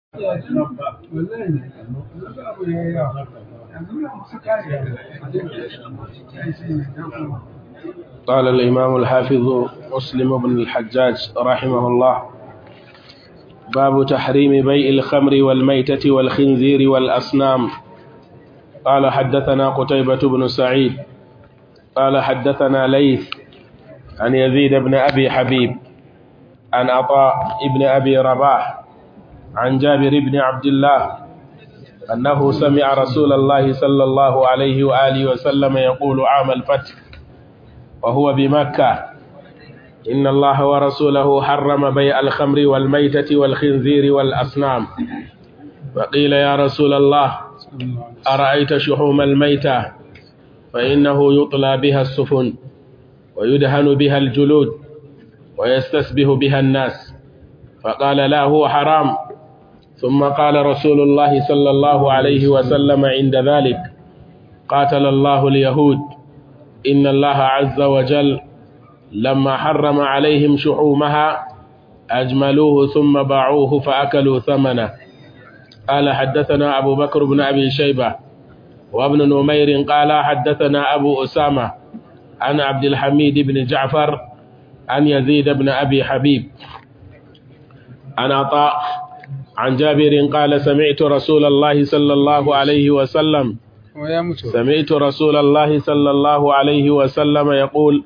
قال الإمام الحافظ مسلم بن الحجاج رحمه الله باب تحريم بيع الخمر والميتة والخنزير والأصنام قال حدثنا قتيبة بن سعيد قال حدثنا ليث عن يزيد بن أبي حبيب عن عطاء بن أبي رباح عن جابر بن عبد الله أنه سمع رسول الله صلى الله عليه وآله وسلم يقول عام الفتح وهو بمكة إن الله ورسوله حرم بيع الخمر والميتة والخنزير والأصنام فقيل يا رسول الله أرأيت شحوم الميتة فإنه يطلى بها السفن ويدهن بها الجلود ويستسبه بها الناس فقال لا هو حرام ثم قال رسول الله صلى الله عليه وسلم عند ذلك قاتل الله اليهود إن الله عز وجل لما حرم عليهم شحومها أجملوه ثم باعوه فأكلوا ثمنه قال حدثنا أبو بكر بن أبي شيبة وابن نمير قال حدثنا أبو أسامة عن عبد الحميد بن جعفر عن يزيد بن أبي حبيب عن عطاء عن جابر قال سمعت رسول الله صلى الله عليه وسلم سمعت رسول الله صلى الله عليه وسلم يقول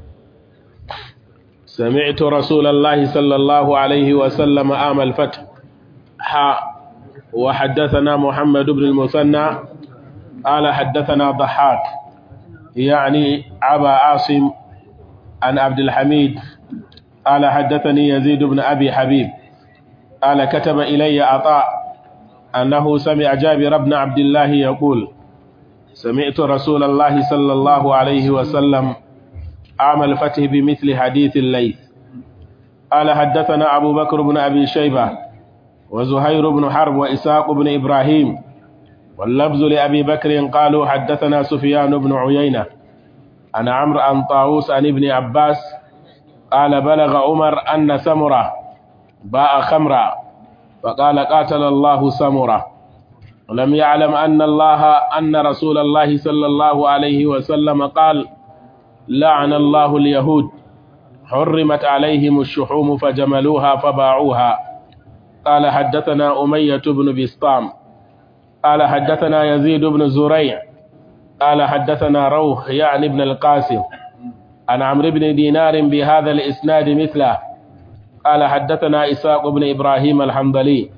سمعت رسول الله صلى الله عليه وسلم آم الفتح حاء وحدثنا محمد بن المثنى قال حدثنا ضحاك يعني أبا عاصم عن عبد الحميد قال حدثني يزيد بن أبي حبيب قال كتب إلي عطاء أنه سمع جابر بن عبد الله يقول سمعت رسول الله صلى الله عليه وسلم عام الفتح بمثل حديث الليث قال حدثنا أبو بكر بن أبي شيبة وزهير بن حرب وإساق بن إبراهيم واللفظ لأبي بكر قالوا حدثنا سفيان بن عيينة عن عمرو عن طاووس عن ابن عباس قال بلغ عمر أن سمرة باع خمرا فقال قاتل الله سمرة ولم يعلم أن الله أن رسول الله صلى الله عليه وسلم قال لعن الله اليهود حرمت عليهم الشحوم فجملوها فباعوها قال حدثنا أمية بن بسطام قال حدثنا يزيد بن زريع قال حدثنا روح يعني ابن القاسم عن عمرو بن دينار بهذا الإسناد مثله قال حدثنا إساق بن إبراهيم الحمدلي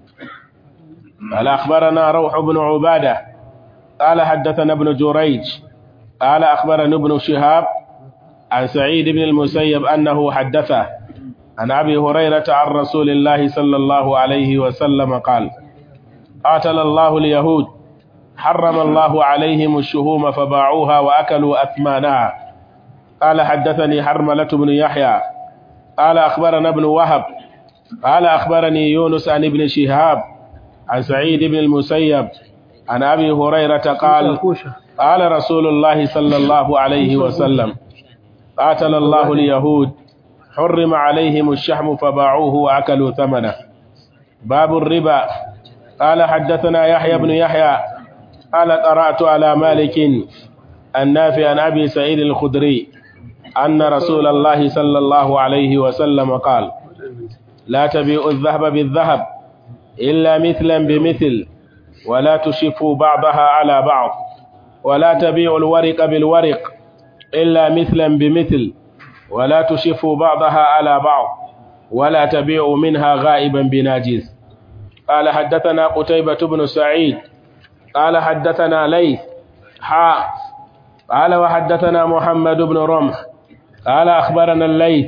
قال أخبرنا روح بن عبادة قال حدثنا ابن جريج قال أخبرنا ابن شهاب عن سعيد بن المسيب أنه حدثه عن أبي هريرة عن رسول الله صلى الله عليه وسلم قال قاتل الله اليهود حرم الله عليهم الشهوم فباعوها وأكلوا أثمانها قال حدثني حرملة بن يحيى قال أخبرنا ابن وهب قال أخبرني يونس عن ابن شهاب عن سعيد بن المسيب عن أبي هريرة قال قال رسول الله صلى الله عليه وسلم قاتل الله اليهود حرم عليهم الشحم فباعوه وأكلوا ثمنه باب الربا قال حدثنا يحيى بن يحيى قال قرأت على مالك النافع عن أبي سعيد الخدري أن رسول الله صلى الله عليه وسلم قال لا تبيعوا الذهب بالذهب إلا مثلا بمثل ولا تشفوا بعضها على بعض ولا تبيعوا الورق بالورق إلا مثلا بمثل ولا تشفوا بعضها على بعض ولا تبيعوا منها غائبا بناجز قال حدثنا قتيبة بن سعيد قال حدثنا ليث حاء قال وحدثنا محمد بن رمح قال أخبرنا الليث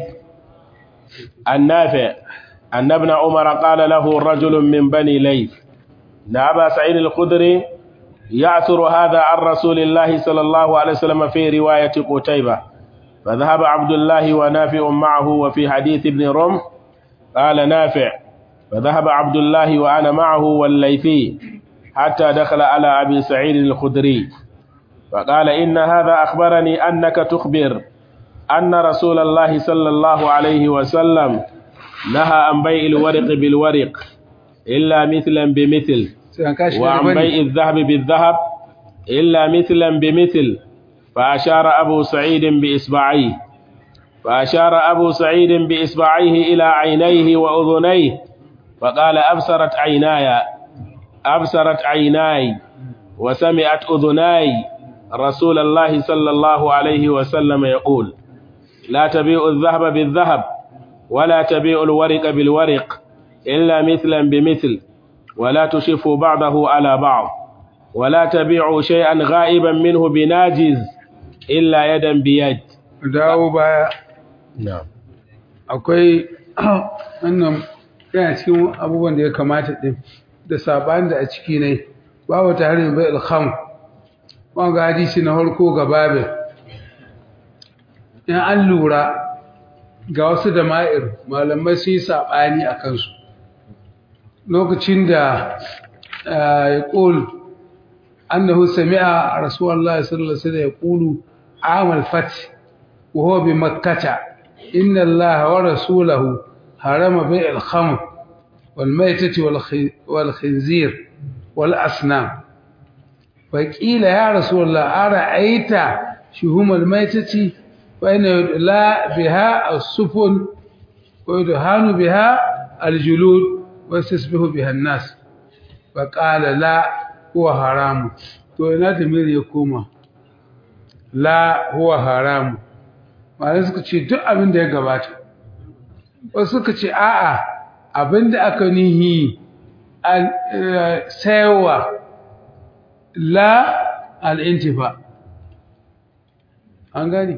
النافع أن ابن عمر قال له رجل من بني ليث إن أبا سعيد الخدري يعثر هذا عن رسول الله صلى الله عليه وسلم في رواية قتيبة فذهب عبد الله ونافع معه وفي حديث ابن رمح قال نافع فذهب عبد الله وأنا معه والليثي حتى دخل على أبي سعيد الخدري فقال إن هذا أخبرني أنك تخبر أن رسول الله صلى الله عليه وسلم نهى عن بيع الورق بالورق إلا مثلا بمثل sai an kashi وعن bane بيع الذهب بالذهب إلا مثلا بمثل فأشار أبو سعيد بإصبعيه فأشار أبو سعيد بإصبعيه إلى عينيه وأذنيه فقال أبصرت عيناي أبصرت عيناي وسمعت أذناي رسول الله صلى الله عليه وسلم يقول لا تبيع الذهب بالذهب ولا تبيع الورق بالورق إلا مثلا بمثل ولا تشفوا بعضه على بعض ولا تبيعوا شيئا غائبا منه بناجز إلا يدا بيد dawo baya نعم akwai wannan yana cikin abubuwan da ya kamata din da saban da a ciki ne babu ta harin bai alkham wanga hadisi na farko ga babe in an lura ga wasu da ma'ir malamai sun yi sabani a kansu lokacin da ya ƙul annahu sami'a rasulallah sallallahu alaihi wasallam ya ƙulu amal fati وهو بمكة إن الله ورسوله حرم بيع الخمر والميتة والخ- والخنزير والأصنام فقيل يا رسول الله أرأيت شهوم الميتة فإن يدلى بها السفن ويدهان بها الجلود ويستسبح بها الناس فقال لا هو حرام تو ina da ya koma la huwa haramu malai suka ce duk abin da ya gabata wasu suka ce a'a abin da aka nihi saiwa la al'intifa an gani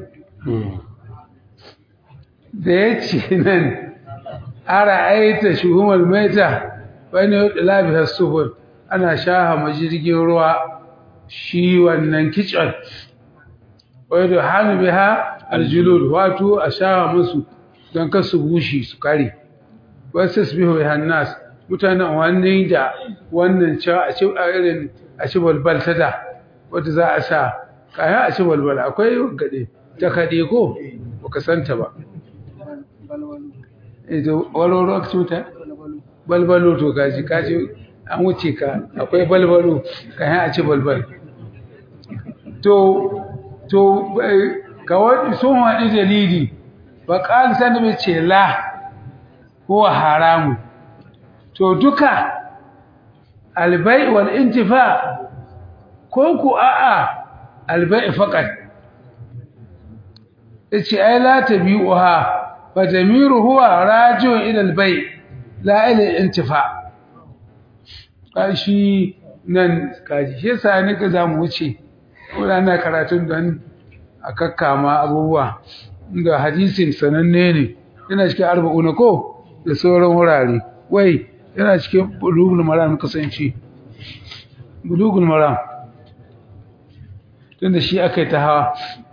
da ya ce nan ara aita shuhumar maita wani yadda labihar sufur ana shaha majirgin ruwa shi wannan kicin wadda hannu biha aljulud wato a shawa musu don kasu bushi su kare wasu su bihu hannas mutanen wannan da wannan cewa a ci a irin a ci balbal ta da wadda za a sa kayan a ci balbal akwai gade ta kaɗe ko ba ka santa ba ito walwalo aka cuta balbalo to kaji kaji an wuce ka akwai balbalo kayan a ci balbal to to ga wani sun waɗi dalili ba ƙal sani mai ce la ko haramu to duka albai wal intifa ko ku a'a albai faqat yace ai la tabi'uha fa damiru huwa raji'un ila albai la ila intifa kashi nan kaji shi yasa ne ka zamu wuce wadanda karatun don a kakkama abubuwa da hadisin sananne ne yana cikin arba'una ko da sauran wurare wai yana cikin bulugul maram kasance bulugul maram tunda shi aka yi ta hawa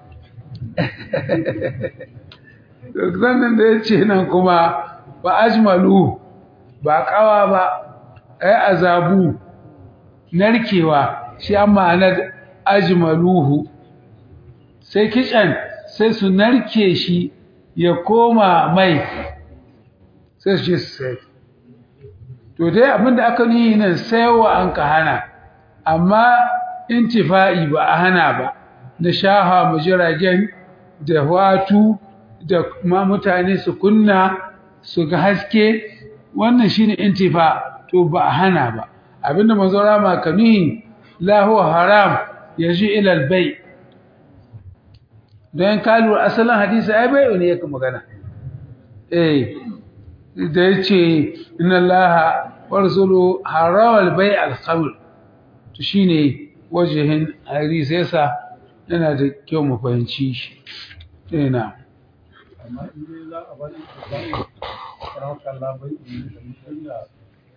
zannan da ya ce nan kuma ba ajmalu ba kawa ba ai azabu narkewa shi an ma'anar ajmaluhu sai kitchen sai su narke shi ya koma mai sai su ce sai to dai abinda aka yi nan saiwa an ka hana amma intifa'i ba a hana ba na shaha majiragen da watu da ma mutane su kunna su ga haske wannan shine intifa to ba a hana ba abinda manzo rama kamihi la huwa haram yaji ila albay don kalu asalin hadisi ai bai ne yake magana eh da yace inna allaha wa rasuluhu harama albay alkhamr to shine wajihin hadisi yasa yana da kyau mu fahimci shi eh na amma in dai za a bari a bari farautar labai in da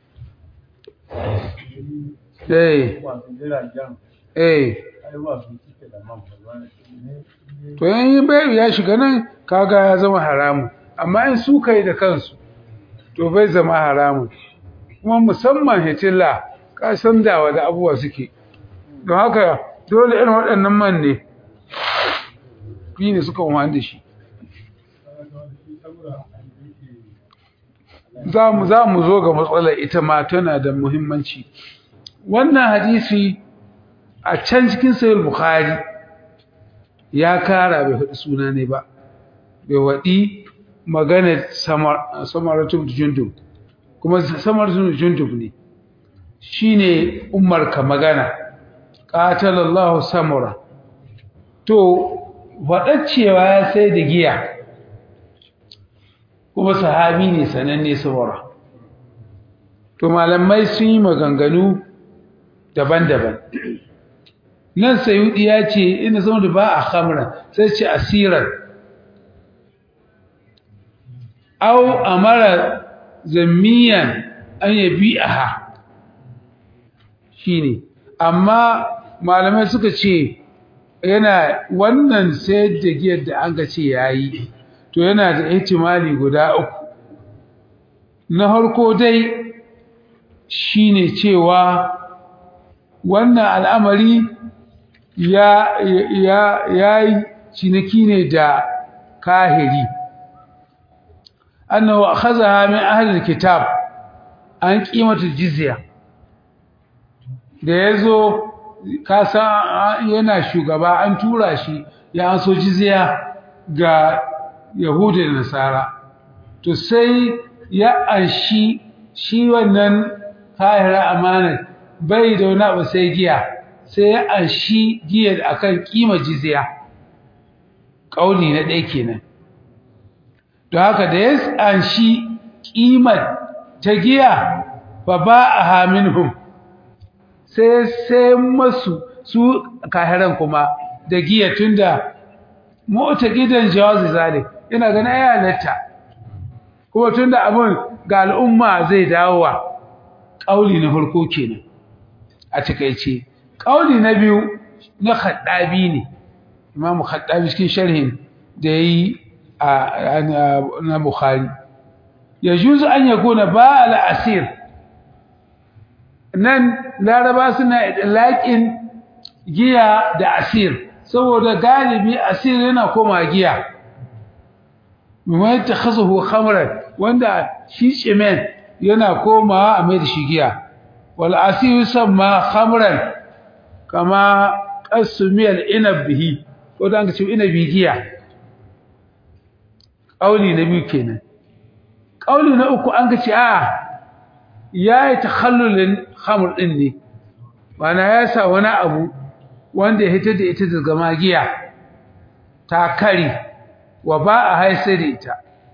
eh masu jiragen eh ai ba su suke da man ba ne to yan bai ya shiga nan kaga ya zama haramu amma in su kai da kansu to bai zama haramun kuma musamman hitilla ka san dawa da abubuwa suke don haka dole irin waɗannan man ne shi ne suka wani da shi za mu za mu zo ga matsalar ita ma tana da muhimmanci wannan hadisi a can cikin sahih bukhari ya kara bai faɗi suna ne ba bai waɗi maganar samaratu jundub kuma samaratu jundub ne shine umar ka magana qatalallahu samura to cewa ya sai da giya kuma sahabi ne sananne samura to malamai sun yi maganganu daban-daban nan sayudi ya ce ina zama da ba a khamra sai ce asirar au amara zammiyan an yabi aha shine amma malamai suka ce yana wannan sayar da giyar da an ga ce yayi to yana da ihtimali guda uku na harko dai shine cewa wannan al'amari ya ya yayi ciniki ne da kahiri annahu akhadha min ahli alkitab an qimatu jizya da yazo ka san yana shugaba an tura shi ya an so jizya ga yahudi da nasara to sai ya anshi shi wannan kahira amana bai da wani abu sai giya sai ya anshi giyar akan kima jizya kauli na ɗaya kenan don haka da ya anshi kimar ta giya fa ba a haminhum sai sai masu su kahiran kuma da giya tunda mota gidan jawazi zalik ina ganin ya halatta kuma tunda abun ga al'umma zai dawowa kauli na farko kenan a takeice kauli na biyu na khaddabi ne imamu khaddabi cikin sharhin da yayi na bukhari yajuzu an yakuna ba al asir nan laraba suna idlaqin giya da asir saboda galibi asir yana koma giya mai takhazuhu khamran wanda shi cimen yana komawa a mai da shi giya wal asir yusamma khamran kama qasmiyal inab bihi ko dan ce inabi giya kauli na biyu kenan kauli na uku an ga ce a yayi takhallulin khamr din ne bana ya sa wani abu wanda ya hitar da ita daga magiya ta kari wa ba a haisar da ita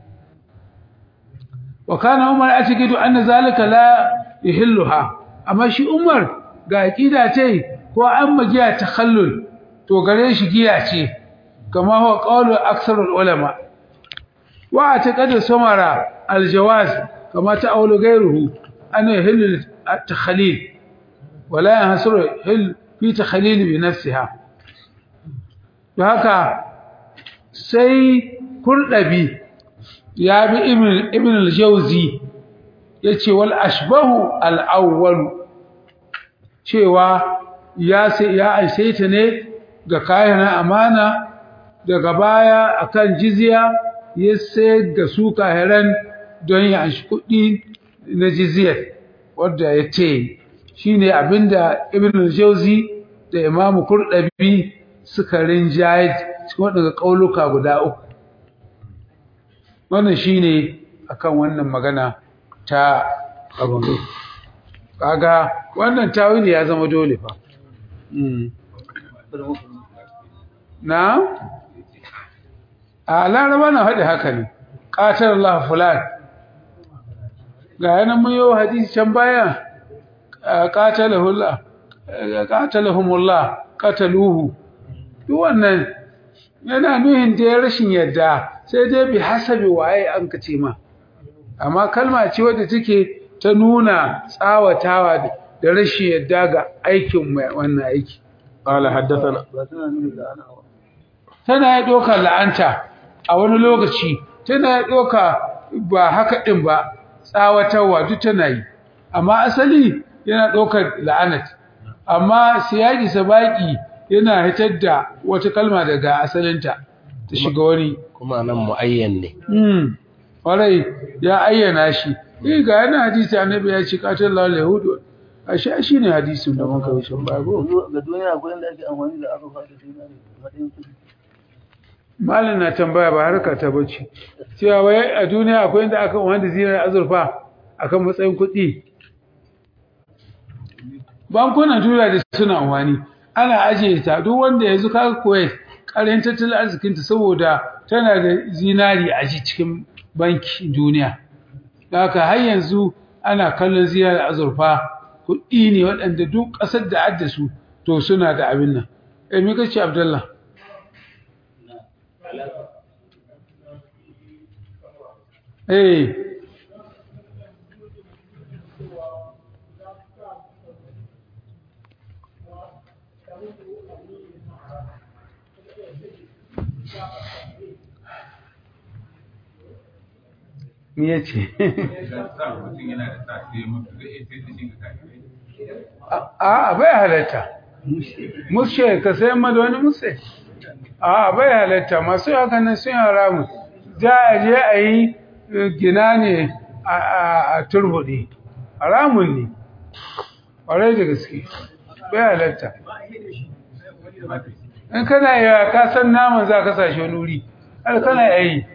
wa kana umar a cikin anna zalika la yuhilluha amma shi umar ga aqida ce ko an magiya takhallul to gare shi giya ce kama huwa qawlu aksarul ulama wa ataqadu samara aljawaz kama ta'awlu ghayruhu an yuhillu at-takhalil ولا ينحصر في تخليل بنفسها haka sai kurdabi ya bi ibn ibn al-jawzi yace wal ashbahu al-awwal cewa ya sai ya aisaita ne ga kayan amana daga baya akan jizya ya sai da su kahiran don ya anshi kuɗi na jizyar wanda ya ce shine abinda ibn al-jawzi da imamu kurdabi suka rinjaye cikin wadanda kauluka guda uku wannan shine akan wannan magana ta abun kaga wannan tawili ya zama dole fa na a laraba na haɗe haka ne ƙatar Allah fulan ga yanan mun yi hadisi can baya qatalahumullah qataluhu duk wannan yana nuhin da rashin yadda sai dai bi hasabi waye an kace ma amma kalma ce wadda take ta nuna tsawatawa da rashin yadda ga aikin wannan aiki qala haddathana tana ya doka la'anta a wani lokaci tana ya doka ba haka din ba tsawatarwa duk tana yi amma asali yana ɗaukar la'anat amma siyaki sabaki yana hitar da wata kalma daga asalinta ta shiga wani kuma nan muayyan ne hmm warai ya ayyana shi eh ga yana hadisi annabi ya ce qatallahu al-yahud ashe shi ne hadisin da muka wuce ba go ga duniya akwai inda ake amfani da azurfa da dinari matsayin kuɗi malam na tambaya ba harka ta bace cewa wai a duniya akwai inda aka wanda zinar azurfa akan matsayin kuɗi bankunan duniya da suna amfani ana ajiye ta duk wanda yanzu ka koyi ƙarin tattalin arzikinta saboda tana da zinari a ji cikin banki duniya da haka har yanzu ana kallon zinari azurfa kuɗi ne waɗanda duk ƙasar da adda su to suna da abin nan eh me kace abdullah eh me yace a bai halatta mushe ka sayan ma da wani mushe a bai halatta masu haka nan sun haramu za a je a yi gina ne a turbuɗe haramun ne ƙwarai da gaske bai halatta in kana yi ka san naman za ka sashe nuri har kana yi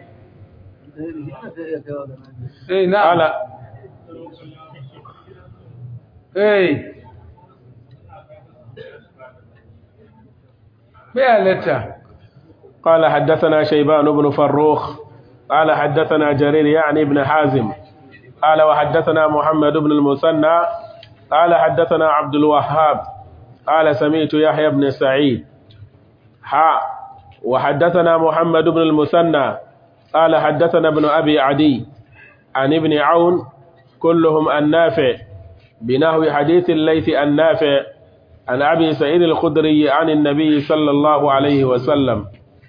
eh na قال eh bai halatta قال حدثنا شيبان بن فروخ قال حدثنا جرير يعني ابن حازم قال وحدثنا محمد بن المثنى قال حدثنا عبد الوهاب قال سمعت يحيى بن سعيد حاء وحدثنا محمد بن المثنى قال حدثنا ابن أبي عدي عن ابن عون كلهم النافع بنحو حديث الليث النافع عن أبي سعيد الخدري عن النبي صلى الله عليه وسلم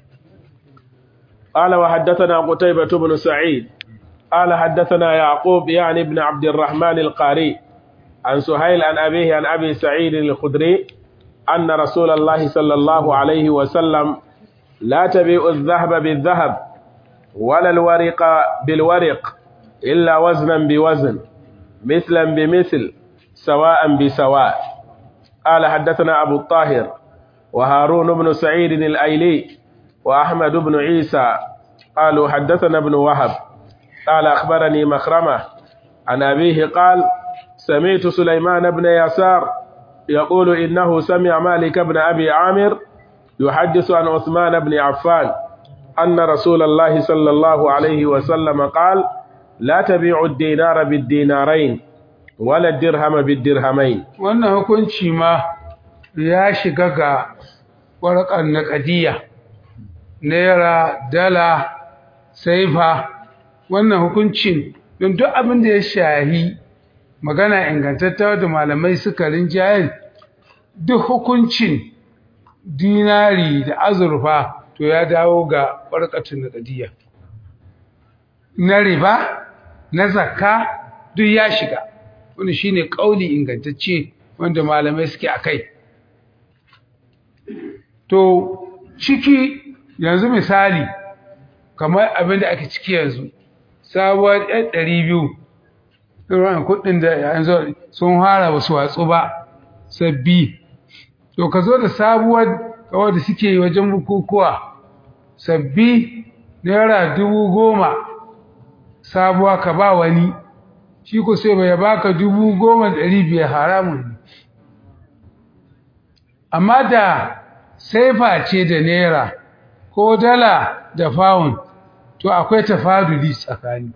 قال وحدثنا قتيبة بن سعيد قال حدثنا يعقوب يعني ابن عبد الرحمن القاري عن سهيل عن أبيه عن أبي سعيد الخدري أن رسول الله صلى الله عليه وسلم لا تبيع الذهب بالذهب ولا الورق بالورق إلا وزنا بوزن مثلا بمثل سواء بسواء قال حدثنا أبو الطاهر وهارون بن سعيد الأيلي وأحمد بن عيسى قالوا حدثنا ابن وهب قال أخبرني مخرمة عن أبيه قال سمعت سليمان بن يسار يقول إنه سمع مالك بن أبي عامر يحدث عن عثمان بن عفان أن رسول الله صلى الله عليه وسلم قال لا تبيعوا الدينار بالدينارين ولا الدرهم بالدرهمين wannan hukunci ma ya shiga ga warƙar naƙadiyya naira dala saifa wannan hukuncin don duk abin da ya shahi magana ingantattawa da malamai suka rinjayen duk hukuncin dinari da azurfa to ya dawo ga warƙatun naƙadiyya na riba na zakka duk ya shiga wani shine kauli ingantacce wanda malamai suke akai to ciki yanzu misali kamar abin da ake ciki yanzu sabuwar ɗan ɗari biyu irin kuɗin da yanzu sun fara ba su watsu ba sabbi to ka zo da sabuwar kawai da suke wajen bukukuwa sabbi naira dubu goma sabuwa ka ba wani shi ko sai bai baka dubu goma ɗari biyar haramun ne amma da saifa ce da naira ko dala da pound to akwai tafaduli tsakani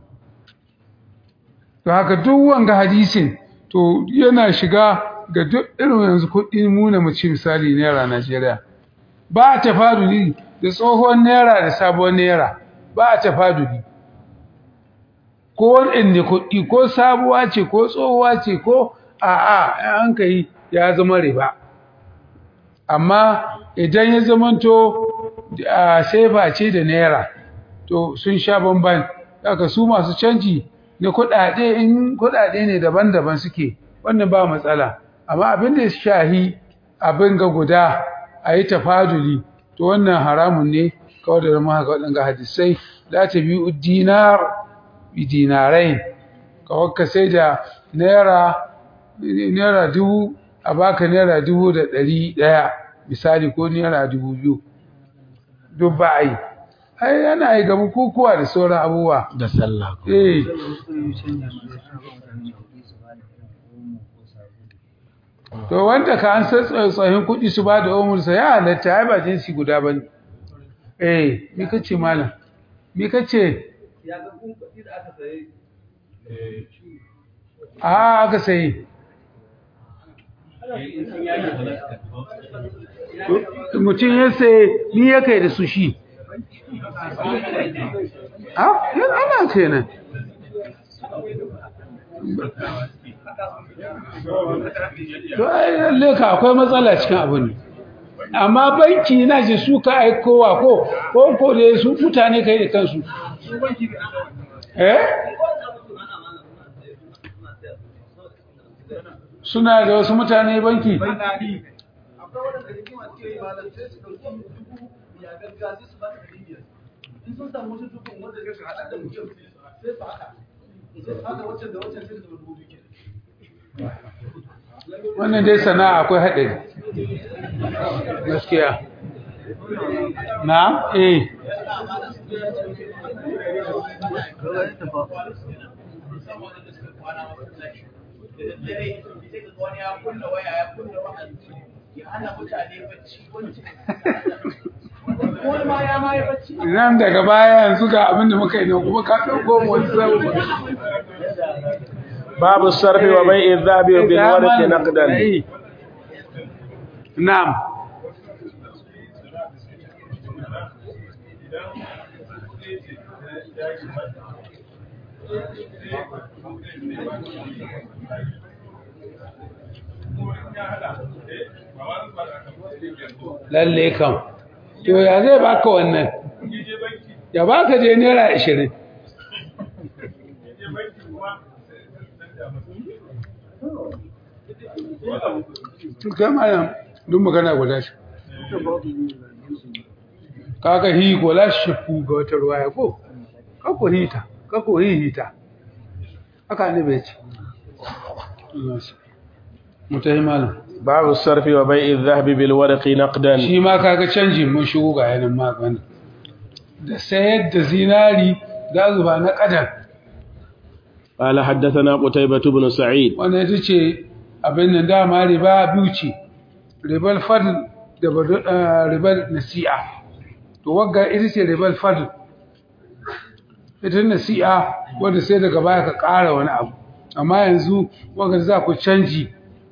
to haka duk wanga hadisin to yana shiga ga duk irin yanzu kuɗi muna mu ci misali naira Najeriya ba tafaduli da tsohon naira da sabon naira ba tafaduli ko waɗanda kuɗi ko sabuwa ce ko tsohuwa ce ko a'a an kai ya zama riba amma idan ya zamanto a sefa ce da naira to sun sha bamban daga su masu canji na kuɗaɗe in kuɗaɗe ne daban-daban suke wannan ba matsala amma abin da ya shahi abin ga guda a yi tafaduli to wannan haramun ne kawai da zama haka waɗanga hadisai za ta biyu dinar bi dinarai kawai ka sai da naira naira dubu a baka naira dubu da ɗari ɗaya misali ko naira dubu biyu duk ba a yi ai yana yi ga bukukuwa da sauran abubuwa da sallah eh to wanda ka an san tsohin kuɗi su ba da umursa ya halatta ai ba jinsi guda ba ne eh mi kace malam mi kace a aka sayi mutum ya sai ni ya kai da su shi a yan ana kenan to ai lalle ka akwai matsala cikin abu ne amma banki na ji su ka aikowa ko ko ko da su mutane kai da kansu eh suna da wasu mutane banki wannan dai sana'a akwai haɗari gaskiya na eh nan daga baya yanzu ga abin da muka yi ne kuma ka ɗauko mu wasu sabu babu sarfi wa bai'i dhahabi bil warqi naqdan na'am lalle kam to ya zai baka wannan ya baka je naira ashirin to kai malam duk magana guda shi kaga hi ko la shafu ga wata ruwaya ko kako hita kako hita haka ne bai ci mutai malam babu sarfi wa bai'i dhahabi bil warqi naqdan shi ma kaga canjin mun shigo ga yanin magana da sayar da zinari da zuba na kadan قال حدثنا قتيبة بن سعيد wanda ita ce abin nan dama riba biyu ce ribar fadl da badu- eh, ribar nasi'a to wagga ita ce ribar fadl ita nasi'a wanda sai daga baya ka ƙara wani abu amma yanzu wagga za ku canji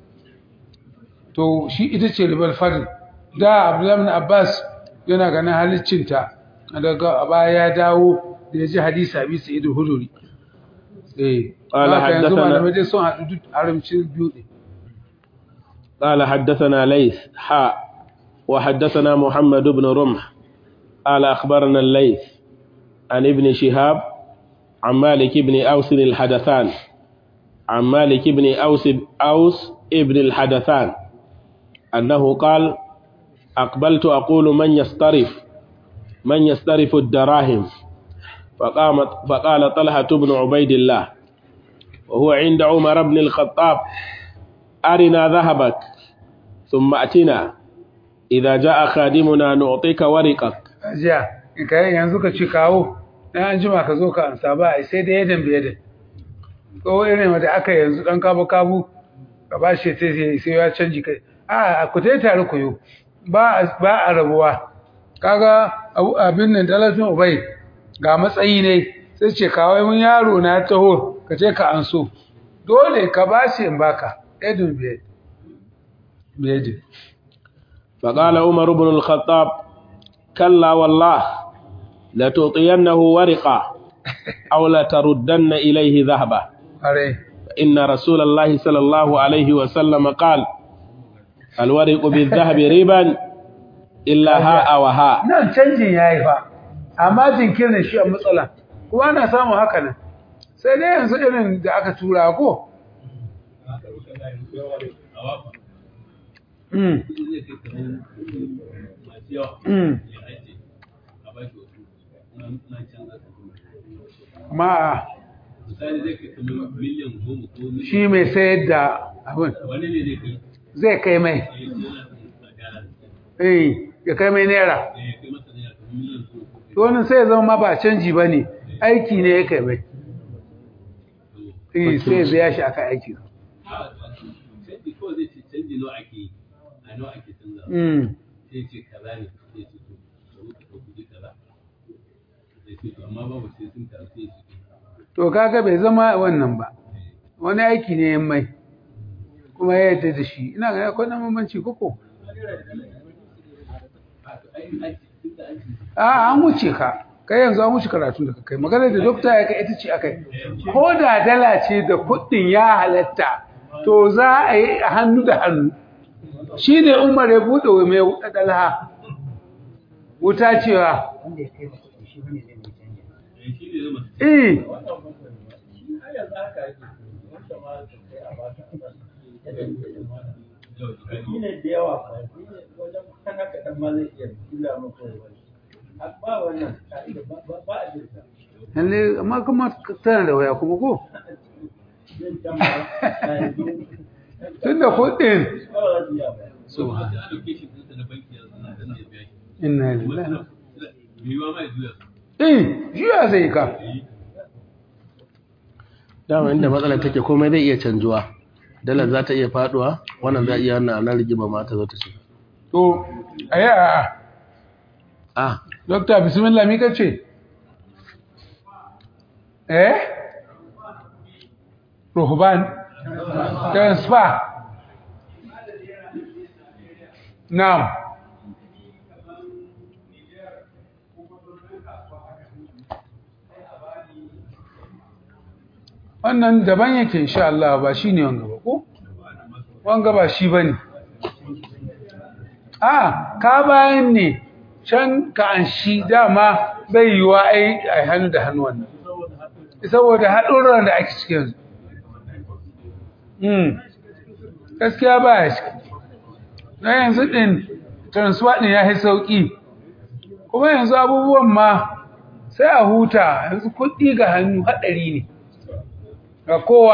to shi ita ce ribar fadl da abdullahi bin abbas yana ganin haliccinta daga baya ya dawo da ya ji hadisi abi sa'id huduri eh Qala haka yanzu haddathana- malamai dai sun haɗu duk haramcin biyu ne قال حدثنا ليث حاء وحدثنا محمد بن رمح قال أخبرنا الليث عن ابن شهاب عن مالك بن أوس الحدثان عن مالك بن أوس أوس ابن الحدثان أنه قال أقبلت أقول من يسترف من يسترف الدراهم فقامت فقال طلحة بن عبيد الله وهو عند عمر بن الخطاب أرنا ذهبك ثم أتنا إذا جاء خادمنا نعطيك ورقك ajiya in ka yanzu ka ci kawo dan an jima ka zo ka ansa ba ai sai da yadan bai yadan ko irin wanda aka yanzu dan kabu kabu ka ba shi sai sai sai ya canji kai a ku tai tare ku yo ba ba a rabuwa kaga abu- abin nan dalatin ubai ga matsayi ne sai ce kawai mun yaro na taho ka je ka anso dole ka ba shi in baka yadan bai bai yadan فقال عمر بن الخطاب كلا والله لتعطينه ورقة أو لتردن إليه ذهبا are فإن رسول الله صلى الله عليه وسلم قال الورق بالذهب ربا إلا هاء وهاء nan canjin yayi fa amma jinkirin shi a matsala kuma ana samun haka nan sai dai yanzu irin da aka tura ko Mm. Mm. ma misali zai kai kamar miliyan goma ko miliyan shi mai sayar da abin wani ne zai kai zai kai mai ya ce yana son a gyara eh ya kai mai naira ya kai masa naira kamar miliyan goma ko to wannan sai ya zama ma ba canji ba ne aiki ne ya kai mai eh sai ya biya shi aka aiki canji kawai zai ce canji nawa ake yi a nawa ake canza mm sai ce kaza ne sai ce to da muka ɗau kuɗi kaza sai ce to amma babu sai sun taru sai su to kaga bai zama wannan ba wani aiki ne yan mai kuma ya yarda da shi ina ga akwai dan bambanci koko a an wuce ka kai yanzu an wuce karatun da ka kai magana da dokta ya kai ita ce akai ko da dala ce da kuɗin ya halatta to za a yi a hannu da hannu shi ne umar ya buɗe wa mai wuɗa dalha wuta cewa wanda ya kai masa kuɗi shi ne zai mai canja shi ne zama eh har yanzu haka yake wanda ma da kai a baka a baka yadda yake ma shi ne da yawa fa shi ne wajen kan haka dan ma zai iya kila maka wani ba wannan ka'ida ba ba ba a jirka lalle amma kuma tana da waya kuma ko zai can ba a yanzu tunda kuɗin ba za su iya ba so ba sai allocation ɗinsa na banki yanzu na dan ya biya shi inna kuma lillahi suna mai yiwa ma ya juya su eh juya zai ka dama inda matsalar take komai zai iya canjuwa dalar za ta iya faduwa wannan za iya wannan ana rigima ma ta zo ta ce to ayi a ah dokta bismillah mi kace eh ruhban transfer na'am wannan daban yake insha Allah ba shine wanga ba ko wanga ba shi bane a ka bayan ne can ka an shi dama bai yiwa ai ai hannu da hannu wannan saboda haɗurran da ake cikin yanzu mm gaskiya ba ya shi na yanzu ɗin transfer ɗin ya yi sauƙi kuma yanzu abubuwan ma sai a huta yanzu kuɗi ga hannu haɗari ne ga kowa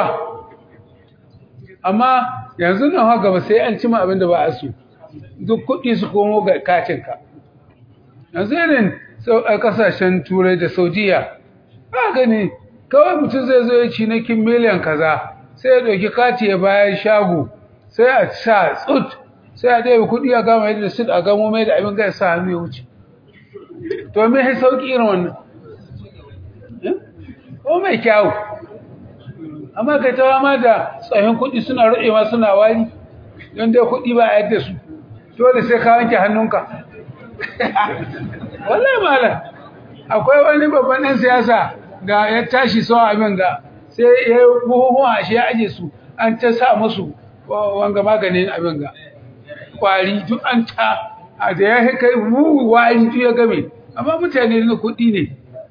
amma yanzu nan haka ba sai an cima abin da ba a so duk kuɗi su komo ga katinka yanzu irin sau- a ƙasashen turai da saudiya ba gani kawai mutum zai zo ya cinikin miliyan kaza sai ya ɗauki kati ya bayan shago sai a sa tsut sai a ɗaya kuɗi a gama yadda su a gamo mai da abin gaya sa hannu ya wuce to me ya sauƙi irin wannan Eh? ko mai kyawu amma kai ta ma da tsohon kuɗi suna ruɗewa suna wari don dai kuɗi ba a yadda su dole sai ka wanke hannunka wallahi malam akwai wani babban ɗan siyasa da ya tashi son abin ga sai ya yi buhuhuwa shi ya aje su an ta sa musu wa- wanga maganin abin ga kwari duk an ta a da ya kai mu wari duk ya game amma mutane na kuɗi ne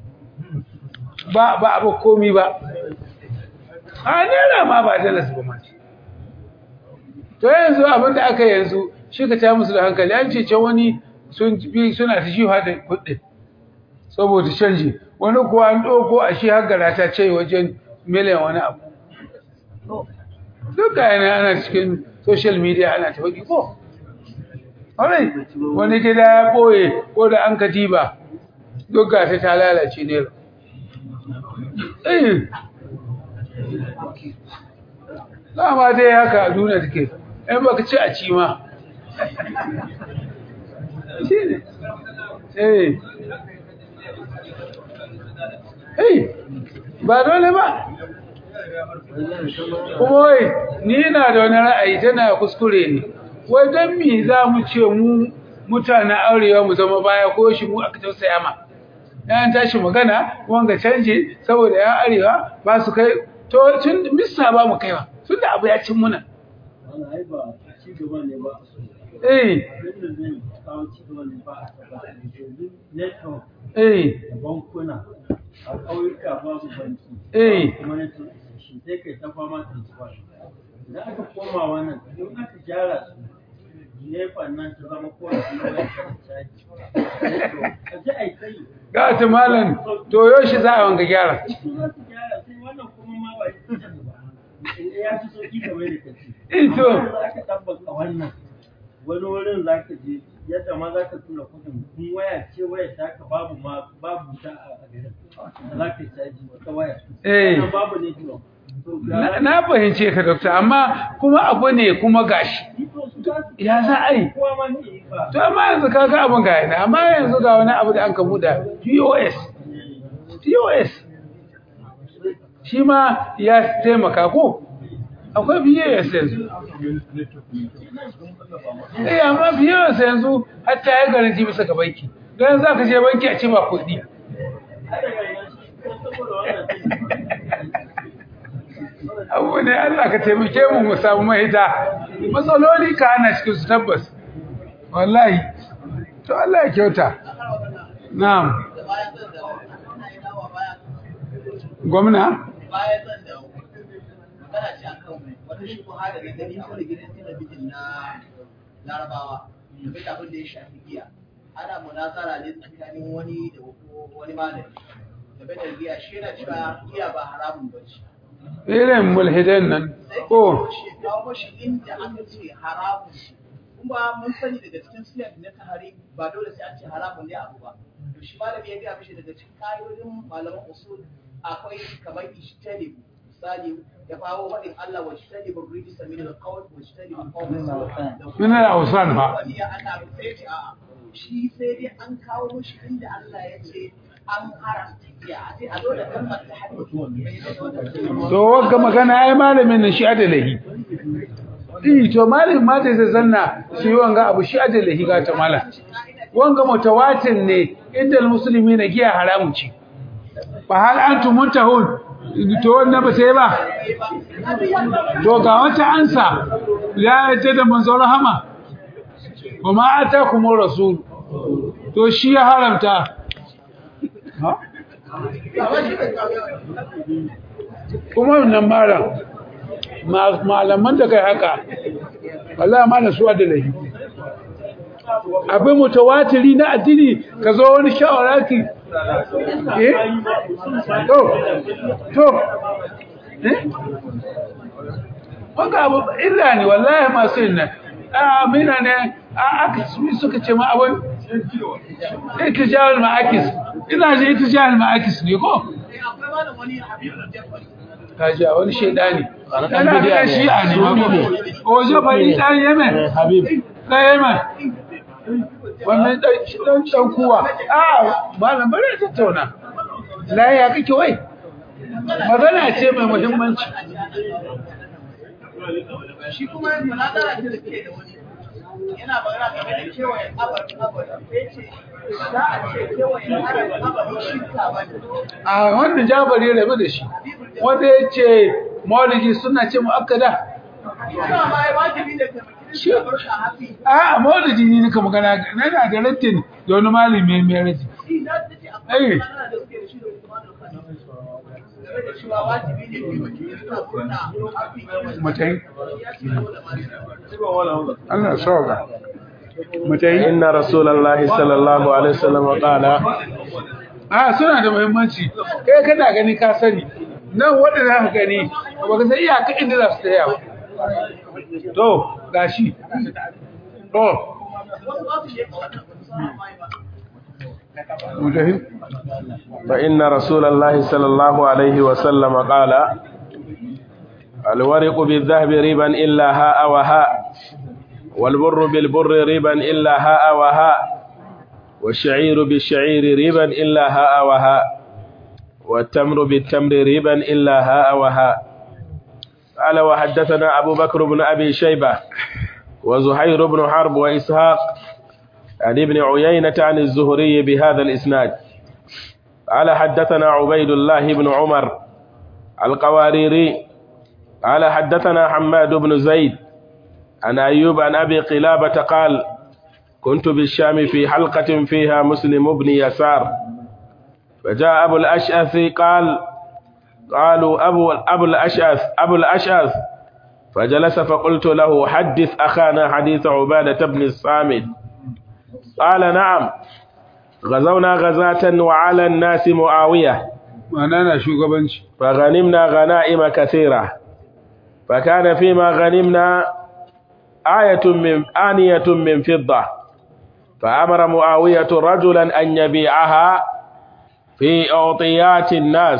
ba ba abu komi ba a naira ma ba dalas ba ma to yanzu abin da aka yanzu shi ka ta musu da hankali an ce can wani sun bi suna ta jiwa da kuɗi saboda canji wani kuwa an ɗauko a shi haggara ta ce wajen miliyan wani abu duk ga yana ana cikin social media ana ta faɗi ko Alright, wani gida ya ɓoye ko da an katiba duk ga ta ta lalace ne eh dama dai haka a duniya take in baka ci a ci ma shi ne eh eh ba dole ba kuma wai ni na da wani ra'ayi tana kuskure ne wai don me za mu ce mu mutanen aurewa mu zama baya ko shi mu aka tausaya ma yan tashi magana wanga canje saboda yan arewa ba su kai to tun mista ba mu kaiwa tun da abu ya cin muna wannan ai ba ci gaba ne ba eh yadda zai kawo ci gaba ne ba a taɓa yanzu network eh da bankuna a ƙauyuka babu banki Eh. kuma network shi sai kai ta fama transfer idan aka koma wannan in aka gyara su nefa nan ta zama kowace waya ta caji network a ji a yi tsayi ga ta malam to yoshi za a wanga gyara su za su gyara sai wannan shi kamar da kace Eh, to. amma za ka tabbata wannan wani wurin za ka je yadda ma za ka tura kuɗin in waya ce waya ta ka babu ma babu ta a a garin da za ka caji wata waya Eh. Wannan babu ne to to na na fahimce ka dokta amma kuma abu ne kuma gashi ya za a yi kowa ma ne ba to amma yanzu ka ga abin ga yana amma yanzu ga wani abu da an ka buɗa POS POS shi ma ya taimaka ko akwai POS yanzu eh amma POS yanzu hatta ya garanti bisa ga banki don za ka je banki a ce ba kuɗi kada ga nan saboda wannan abu ne Allah ka taimake mu mu samu mahita matsaloli ka ana cikin su tabbas wallahi to Allah ya kyauta na'am gwamna bayan zan dawo magana ce akan wata shubuha da gani a wani gidan talabijin na larabawa game da abin da ya shafi giya ana munazara ne tsakanin wani da wani malami game da giya shi yana cewa giya ba haramun ba ce irin mulhidan nan ko shi kawo shi inda aka ce haramun ce kuma mun sani daga cikin siyar na tahari ba dole sai an ce haramun ne abu ba to shi malami ya gaya mishi daga cikin kayoyin malaman usul akwai kamar ishtali misali ya kawo faɗin Allah wa ishtali bin rijista min al-qawl wa ishtali bin qawl min al-awsan ba wani ya ana sai ce a shi sai dai an kawo mishi inda Allah ya ce an haramta giya a sai a zo da kalmar ta hadisi to wagga magana ai malamin nan shi adalahi eh to malamin ma da zai zanna shi wanga abu shi adalahi ga ta malam wanga mutawatin ne inda musulmi na giya haramun ce ba hal antum muntahun to wannan ba sai ba to ga wata ansa ya yace da manzon rahama kuma atakumur rasul to shi ya haramta ha kuma wannan malam ma- malaman da kai haka wallahi malam su da lahi abin mutawatiri na addini ka zo wani shawaraki eh to to eh wanga abu illa ne wallahi masu yin nan a mina ne a aka suka ce ma abin itijahul ma'akis ina ji itijahul ma'akis ne ko akwai malam wani habibu jabbar kaji a wani shaidani Wani ɗan kana bidiya da ne, shi'a ne ma sunni ko ne. o jabari dan yemen Habib dan yemen wannan dan dan dan kuwa a malam bari ta tattauna la ya kake wai magana ce mai muhimmanci shi kuma munazara ce da ke da wani yana magana game da kewayen kabarin kabarin sai ce za a ce kewayen kabarin kabarin shirka ba ne a wannan jabari rabu da shi wanda ya ce maulidi suna ce mu'akkada Ina ma ai wajibi ne ka mutum shi bar shi a hafi a maulidi ne nika magana na da da rattin da wani malami mai rati shi na ta ce akwai Eh. munazara da suke da shi da Usman al-Khan game da cewa wajibi ne ke mutum suna murna hafi mutai ya ce dole ma Allah sauka mutai إن رسول الله صلى الله عليه وسلم قال a suna da muhimmanci kai kana gani ka sani nan wanda za ka gani ba ka san iyaka inda za su tsaya ba to gashi to wasu ba su sheka wannan ba su san mai ba mutahi فإن رسول الله صلى الله عليه وسلم قال الورق بالذهب ربا إلا هاء وهاء والبر بالبر ربا إلا هاء وهاء والشعير بالشعير ربا إلا هاء وهاء والتمر بالتمر ربا إلا هاء وهاء قال وحدثنا أبو بكر بن أبي شيبة وزهير بن حرب وإسحاق عن ابن عيينة عن الزهري بهذا الإسناد قال حدثنا عبيد الله بن عمر القواريري قال حدثنا حماد بن زيد عن أيوب عن أبي قلابة قال كنت بالشام في حلقة فيها مسلم بن يسار فجاء أبو الأشأث قال قالوا أبو, أبو الأشأث أبو الأشأث فجلس فقلت له حدث أخانا حديث عبادة بن الصامت قال نعم غزونا غزاة وعلى الناس معاوية ma'ana na shugabanci فغنمنا غنائم كثيرة فكان فيما غنمنا آية من آنية من فضة فأمر معاوية رجلا أن يبيعها في أعطيات الناس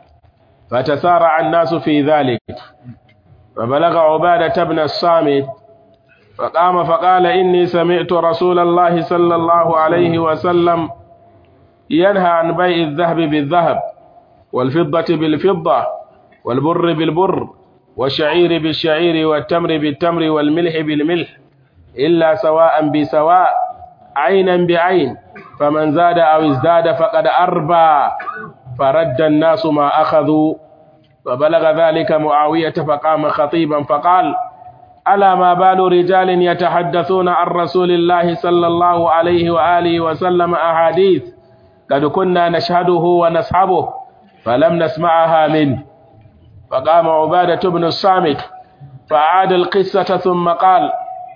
فتسارع الناس في ذلك فبلغ عبادة بن الصامت فقام فقال إني سمعت رسول الله صلى الله عليه وسلم ينهى عن بيع الذهب بالذهب والفضة بالفضة والبر بالبر والشعير بالشعير والتمر بالتمر والملح بالملح إلا سواء بسواء عينا بعين فمن زاد أو ازداد فقد أربى فرد الناس ما أخذوا فبلغ ذلك معاوية فقام خطيبا فقال ألا ما بال رجال يتحدثون عن رسول الله صلى الله عليه وآله وسلم أحاديث قد كنا نشهده ونصحبه فلم نسمعها منه فقام عبادة بن الصامت فأعاد القصة ثم قال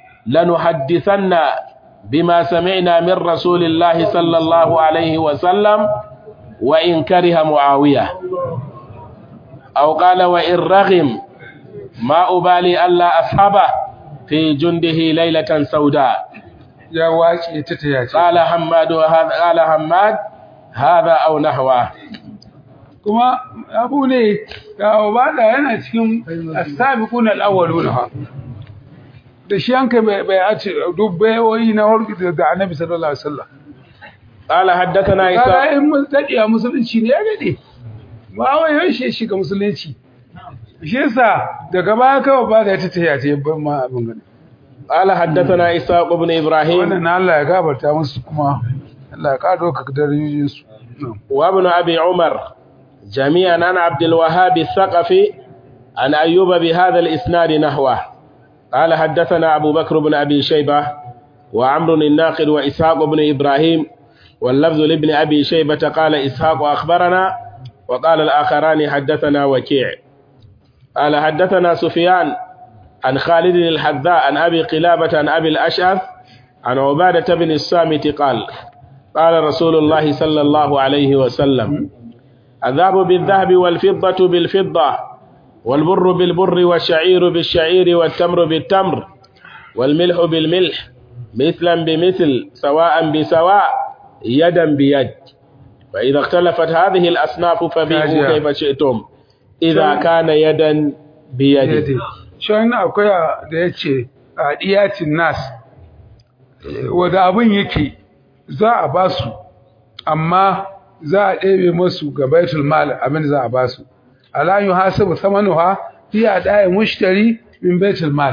لنحدثن بما سمعنا من رسول الله صلى الله عليه وسلم وإن كره معاوية أو قال وإن رغم ما أبالي ألا أصحبه في جنده ليلة سوداء ya wace ta ta yace قال حماد وهذا قال حماد هذا أو نحوه kuma abu ne ga obada yana cikin as-sabiqun al-awwalun ha da shi an kai bai bai a ce dubbai wai na harki da annabi sallallahu alaihi wasallam قال حدثنا kaga إسحاق in mun dade a musulunci ne ya dade ba wai yau shi shiga musulunci shi yasa daga baya kawai ba da ta taya ta ban ma abin gani قال حدثنا إسحاق بن إبراهيم wannan na Allah ya gafarta musu kuma Allah ya kado ka darajojin su وابن أبي عمر جميعا عن عبد الوهاب الثقفي عن أيوب بهذا الإسناد نحوه قال حدثنا أبو بكر بن أبي شيبة وعمر الناقد وإسحاق بن إبراهيم واللفظ لابن أبي شيبة قال إسحاق أخبرنا وقال الآخران حدثنا وكيع قال حدثنا سفيان عن خالد الحذاء عن أبي قلابة عن أبي الأشعث عن عبادة بن الصامت قال قال رسول الله صلى الله عليه وسلم الذهب بالذهب والفضة بالفضة والبر بالبر والشعير بالشعير والتمر بالتمر والملح بالملح مثلا بمثل سواء بسواء يدا بيد فإذا اختلفت هذه الأصناف فبيعوا كاجيا. كيف شئتم إذا كان يدا بيد shi wannan akwai da ya ce a diyacin nas wadda abin yake za a ba su amma za a ɗebe masu ga baitul mal abin da za a ba su ala yi hasabu samanuha fi a ɗaya mushtari min baitul mal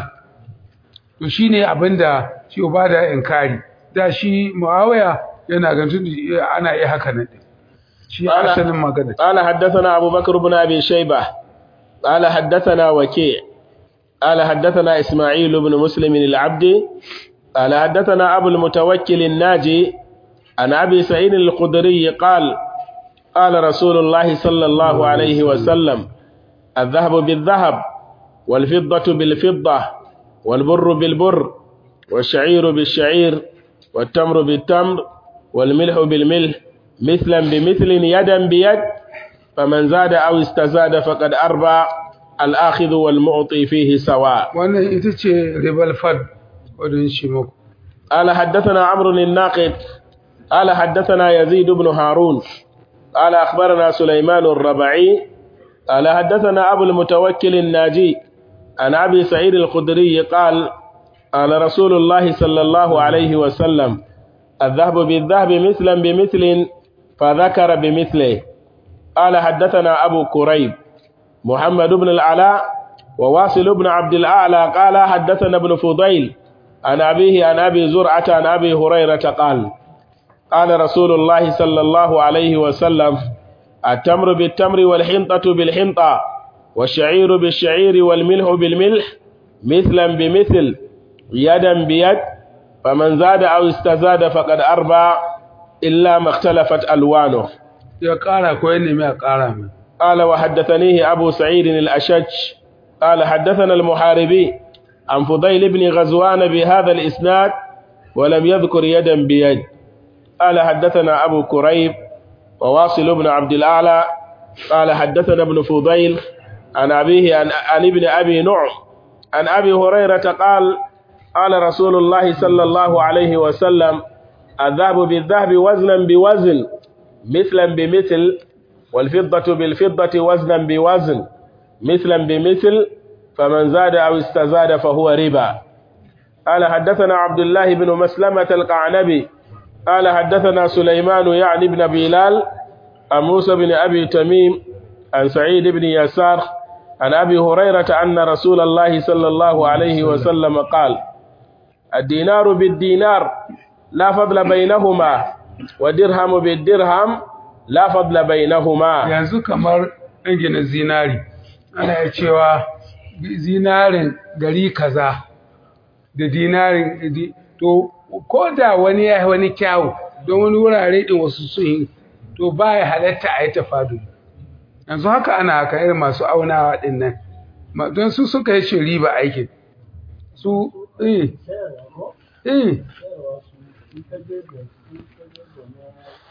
to shi ne abin da shi ba da inkari da shi muawiya yana gantun ana iya haka nan ɗin. shi Ana- asalin magana قال حدثنا أبو بكر بن أبي شيبة قال حدثنا وكيع قال حدثنا إسماعيل بن مسلم العبدي قال حدثنا أبو المتوكل الناجي عن أبي سعيد الخدري قال قال رسول الله صلى الله عليه وسلم الذهب بالذهب والفضة بالفضة والبر بالبر والشعير بالشعير والتمر بالتمر والملح بالملح مثلا بمثل يدا بيد فمن زاد أو استزاد فقد أربى الآخذ والمعطي فيه سواء wannan ita ce ribal fad wadda shi muku قال حدثنا عمرو الناقد قال حدثنا يزيد بن هارون قال أخبرنا سليمان الربعي قال حدثنا أبو المتوكل الناجي عن أبي سعيد الخدري قال قال رسول الله صلى الله عليه وسلم الذهب بالذهب مثلا بمثل فذكر بمثله قال حدثنا أبو كريب محمد بن العلاء وواصل بن عبد الأعلى قال حدثنا ابن فضيل عن أبيه عن أبي زرعة عن أبي هريرة قال قال رسول الله صلى الله عليه وسلم التمر بالتمر والحنطة بالحنطة والشعير بالشعير والملح بالملح مثلا بمثل يدا بيد فمن زاد أو استزاد فقد أربى إلا ما اختلفت ألوانه ya ƙara ko ya nemi a ƙara mai قال وحدثنيه أبو سعيد الأشج قال حدثنا المحاربي عن فضيل بن غزوان بهذا الإسناد ولم يذكر يدا بيد قال حدثنا أبو كريب وواصل بن عبد الأعلى قال حدثنا ابن فضيل عن أبيه عن, عن ابن أبي نعم عن أبي هريرة قال قال رسول الله صلى الله عليه وسلم الذهب بالذهب وزنا بوزن مثلا بمثل والفضة بالفضة وزنا بوزن مثلا بمثل فمن زاد أو استزاد فهو ربا قال حدثنا عبد الله بن مسلمة القعنبي قال حدثنا سليمان يعني بن بلال عن موسى بن أبي تميم عن سعيد بن يسار عن أبي هريرة أن رسول الله صلى الله عليه وسلم قال الدينار بالدينار لا فضل بينهما ودرهم بالدرهم لا فضل بينهما yanzu kamar ɗangina zinari ana iya cewa zinarin gari kaza da dinarin di- to ko da wani ya yi wani kyawu don wani wurare ɗin wasu sun yi to ba ya halatta a yi tafadu yanzu haka ana haka irin masu aunawa ɗin nan Ma- don su suka yi ce riba aikin su eh sayarwa ko eh sayarwa su in ka je da in ka je da na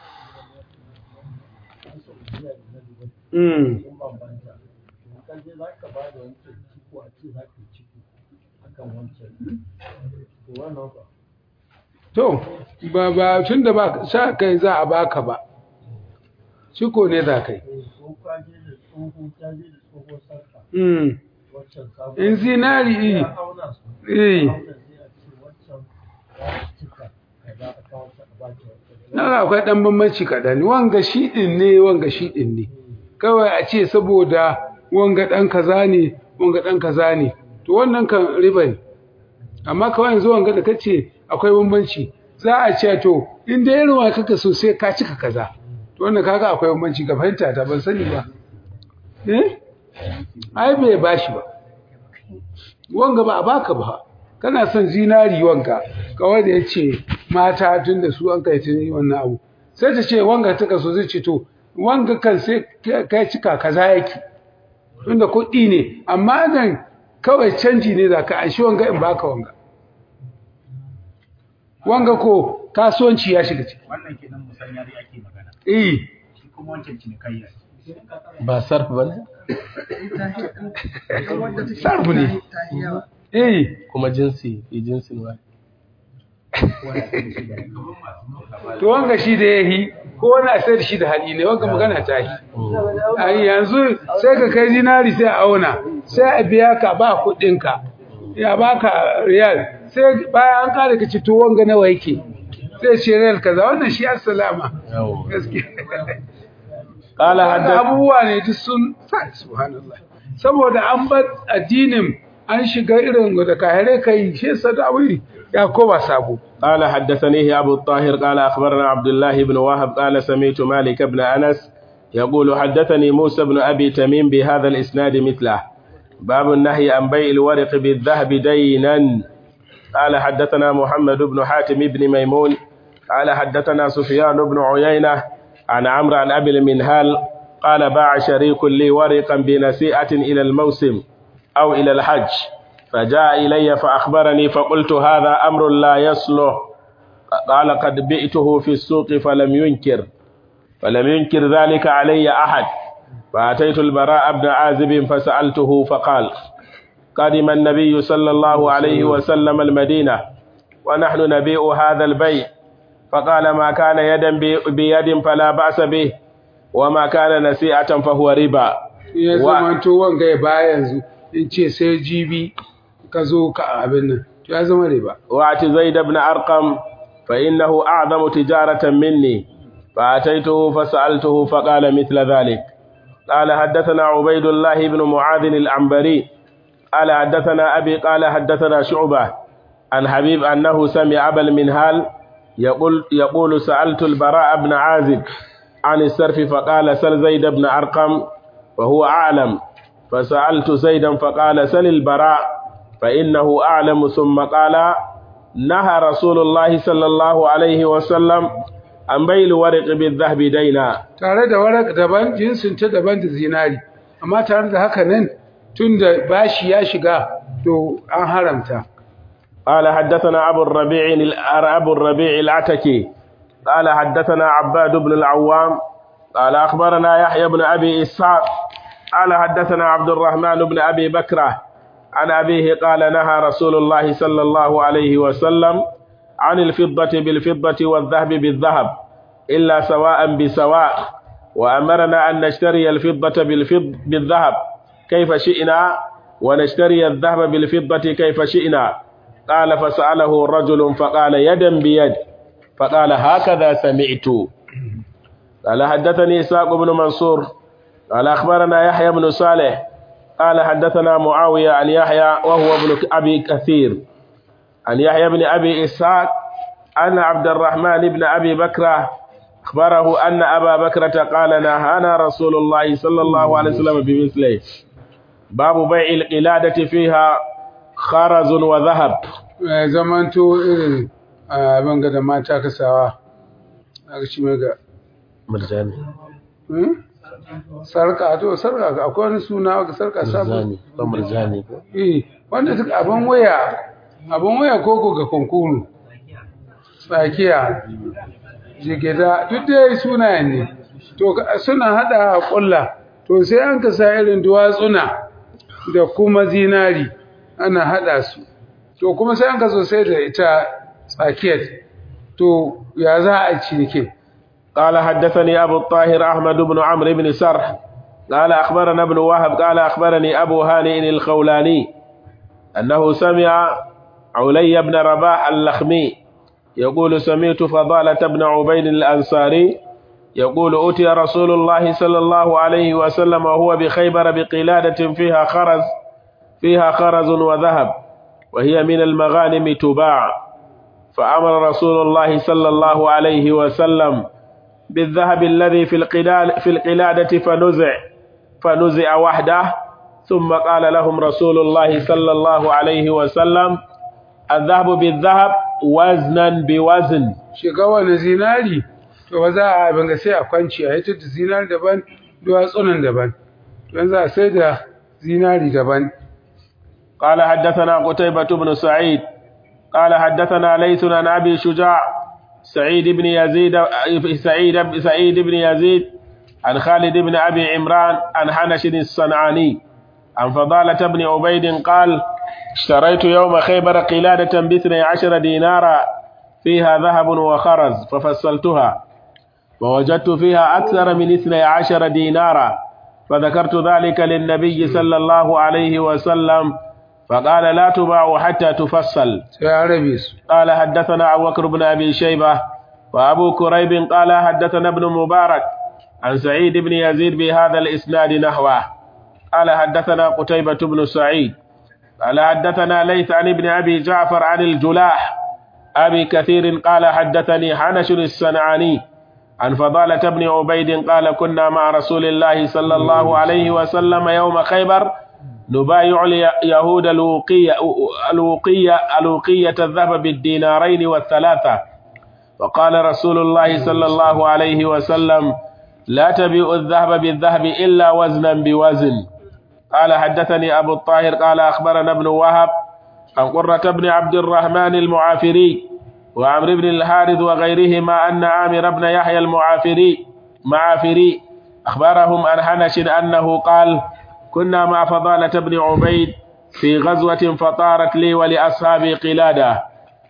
an saudiya da na dubai mm. sun bambanta in ka je za ka ba da wancan ciko a ce za ka yi ciko akan wancan to wannan ba To, ba ba tun da ba sa kai za a baka ba, ciko ne za kai. eh, ko ka je da tsoho ka je da tsoho sarka Mm. wancan sabon In zinari eh, ya auna su eh, auna sai a ce wancan za a cika kaza a kawo ta a baki wancan na akwai ɗan bambanci kaɗan. Wanga shi ɗin ne, wanga shi ɗin ne. Kawai a ce saboda wanga ɗan kaza ne, wanga ɗan kaza ne. To wannan kan riba ne. Amma kawai yanzu wanga da kace akwai bambanci. Za a ce to, in dai irin wa kaka so sai ka cika kaza. To wannan kaga akwai bambanci ga fahimta ta ban sani ba. Eh? ai bai bashi ba wanga ba a baka ba kana son zinari wanka kawai da ya ce mata tun da su an kai tuni wannan abu sai ta ce wanga ta kaso zai ce to wanga kan sai kai cika kaza yake tunda kuɗi ne amma nan kawai canji ne za ka anshi wanga in baka wanga wanga ko kasuwanci ya shiga ciki wannan kenan musanya dai ake magana eh shi kuma wancan cinikayya ce ba sarf ba ne sarfu ne eh kuma jinsi jinsin wa to wanga shi da yahi ko wani a sai da shi da hali ne wanga magana ta yi ai yanzu sai ka kai dinari sai a auna sai a biya ka ba kuɗinka ya baka riyal sai bayan an kare ka ci to wanga nawa yake sai ce riyal kaza wannan shi assalama gaskiya قال Wanda حدث abubuwa ne duk sun sa subhanallah saboda an bar addinin an shiga irin da kahire kai shi sadawi ya koma sabo قال حدثنيه أبو الطاهر قال أخبرنا عبد الله بن وهب قال سمعت مالك بن أنس يقول حدثني موسى بن أبي تميم بهذا الإسناد مثله باب النهي عن بيع الورق بالذهب دينا قال حدثنا محمد بن حاتم بن ميمون قال حدثنا سفيان بن عيينة عن عمرو عن أبي المنهال قال باع شريك لي ورقا بنسيئة إلى الموسم أو إلى الحج فجاء إلي فأخبرني فقلت هذا أمر لا يصلح قال قد بئته في السوق فلم ينكر فلم ينكر ذلك علي أحد فأتيت البراء بن عازب فسألته فقال قدم النبي صلى الله عليه وسلم المدينة ونحن نبيع هذا البيع فقال ما كان يدا بي- بيد فلا بأس به وما كان نسيئة فهو ربا ya Wa- zamanto wanga ya baya yanzu in ce sai jibi ka zo ka abin nan to ya zama riba وأت زيد بن أرقم فإنه أعظم تجارة مني فأتيته فسألته فقال مثل ذلك قال حدثنا عبيد الله بن معاذ العنبري قال حدثنا أبي قال حدثنا شعبة عن حبيب أنه سمع أبا المنهال يقول, يقول سألت البراء بن عازب عن السرف فقال سل زيد بن أرقم وهو أعلم فسألت زيدا فقال سل البراء فإنه أعلم ثم قال نهى رسول الله صلى الله عليه وسلم عن بيع الورق بالذهب دينا tare da warak daban jinsin ta daban da zinari amma tare da haka nan tunda bashi ya shiga to an haramta قال حدثنا أبو الربيع أبو الربيع العتكي قال حدثنا عباد بن العوام قال أخبرنا يحيى بن أبي إسحاق قال حدثنا عبد الرحمن بن أبي بكرة عن أبيه قال نهى رسول الله صلى الله عليه وسلم عن الفضة بالفضة والذهب بالذهب إلا سواء بسواء وأمرنا أن نشتري الفضة بالفض بالذهب كيف شئنا ونشتري الذهب بالفضة كيف شئنا قال فسأله رجل فقال يدا بيد فقال هكذا سمعت قال حدثني إسحاق بن منصور قال أخبرنا يحيى بن صالح قال حدثنا معاوية عن يحيى وهو ابن أبي كثير عن يحيى بن أبي إسحاق أن عبد الرحمن بن أبي بكر أخبره أن أبا بكرة قال نهانا رسول الله صلى الله عليه وسلم بمثله باب بيع القلادة فيها خرز وذهب Eh, zamanto irin abin ga da mata kasawa a shi mai ga مرجاني Hmm? sarka to sarka akwai wani suna ga sarka sabo مرجاني مرجاني eh wanda duk abin waya abin waya koko ga kunkuru tsakiya jigida duk dai sunayen ne to ka- suna hada kulla to sai an ka sa irin duwatsuna da kuma zinari ana hada su to kuma sai an ka zo sai da ita tsakiyar to ya za a cinike قال حدثني أبو الطاهر أحمد بن عمرو بن سرح قال أخبرنا ابن وهب قال أخبرني أبو هانئ الخولاني أنه سمع علي بن رباح اللخمي يقول سمعت فضالة بن عبيد الأنصاري يقول أتي رسول الله صلى الله عليه وسلم وهو بخيبر بقلادة فيها خرز فيها خرز وذهب وهي من المغانم تباع فأمر رسول الله صلى الله عليه وسلم بالذهب الذي في القلال في القلادة فنزع فنزع وحده ثم قال لهم رسول الله صلى الله عليه وسلم الذهب بالذهب وزنا بوزن shiga wani zinari to ba za a abin ga sai a kwanci a hita da zinari daban duwatsunan daban don za a sai da zinari daban قال حدثنا قتيبة بن سعيد قال حدثنا ليث عن أبي شجاع سعيد بن يزيد سعيد سعيد بن يزيد عن خالد بن أبي عمران عن حنش الصنعاني عن فضالة بن عبيد قال اشتريت يوم خيبر قلادة باثني عشر دينارا فيها ذهب وخرز ففصلتها ووجدت فيها أكثر من اثني عشر دينارا فذكرت ذلك للنبي صلى الله عليه وسلم فقال لا تباع حتى تفصل sai a rabe su قال حدثنا أبو بكر بن أبي شيبة وأبو كريب قال حدثنا ابن مبارك عن سعيد بن يزيد بهذا الإسناد نحوه قال حدثنا قتيبة بن سعيد قال حدثنا ليث عن ابن أبي جعفر عن الجلاح أبي كثير قال حدثني حنش الصنعاني عن فضالة بن عبيد قال كنا مع رسول الله صلى الله عليه وسلم يوم خيبر نبايع اليهود الوقية الوقية الوقية الذهب بالدينارين والثلاثة وقال رسول الله صلى الله عليه وسلم لا تبيع الذهب بالذهب إلا وزنا بوزن قال حدثني أبو الطاهر قال أخبرنا ابن وهب عن قرة بن عبد الرحمن المعافري وعمرو بن الحارث وغيرهما أن عامر بن يحيى المعافري معافري أخبرهم عن حنش أنه قال كنا مع فضالة بن عبيد في غزوة فطارت لي ولأصحابي قلادة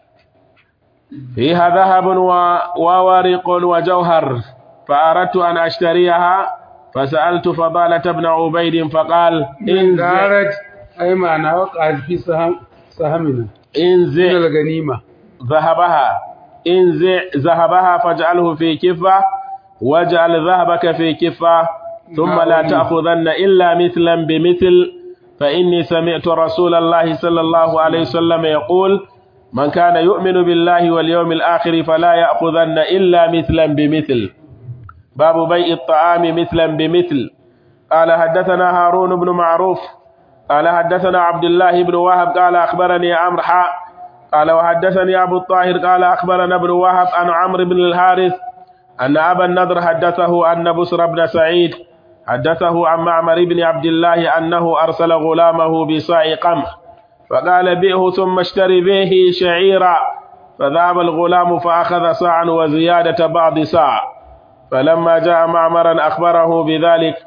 فيها ذهب و- وورق وجوهر فأردت أن أشتريها فسألت فضالة بن عبيد فقال انزع, garat ai ma'ana wa ƙarfi sahamina انزع ina ganima ذهبها انزع ذهبها فاجعله في كفة واجعل ذهبك في كفة ثم لا تأخذن إلا مثلا بمثل فإني سمعت رسول الله صلى الله عليه وسلم يقول من كان يؤمن بالله واليوم الآخر فلا يأخذن إلا مثلا بمثل باب بيع الطعام مثلا بمثل قال حدثنا هارون بن معروف قال حدثنا عبد الله بن وهب قال أخبرني عمرو حاء قال وحدثني أبو الطاهر قال أخبرنا ابن وهب عن عمرو بن الحارث أن أبا النضر حدثه أن بسر بن سعيد حدثه عن معمر بن عبد الله أنه أرسل غلامه بصاع قمح فقال بئه ثم اشتري به شعيرا فذهب الغلام فأخذ صاعا وزيادة بعض صاع فلما جاء معمرا أخبره بذلك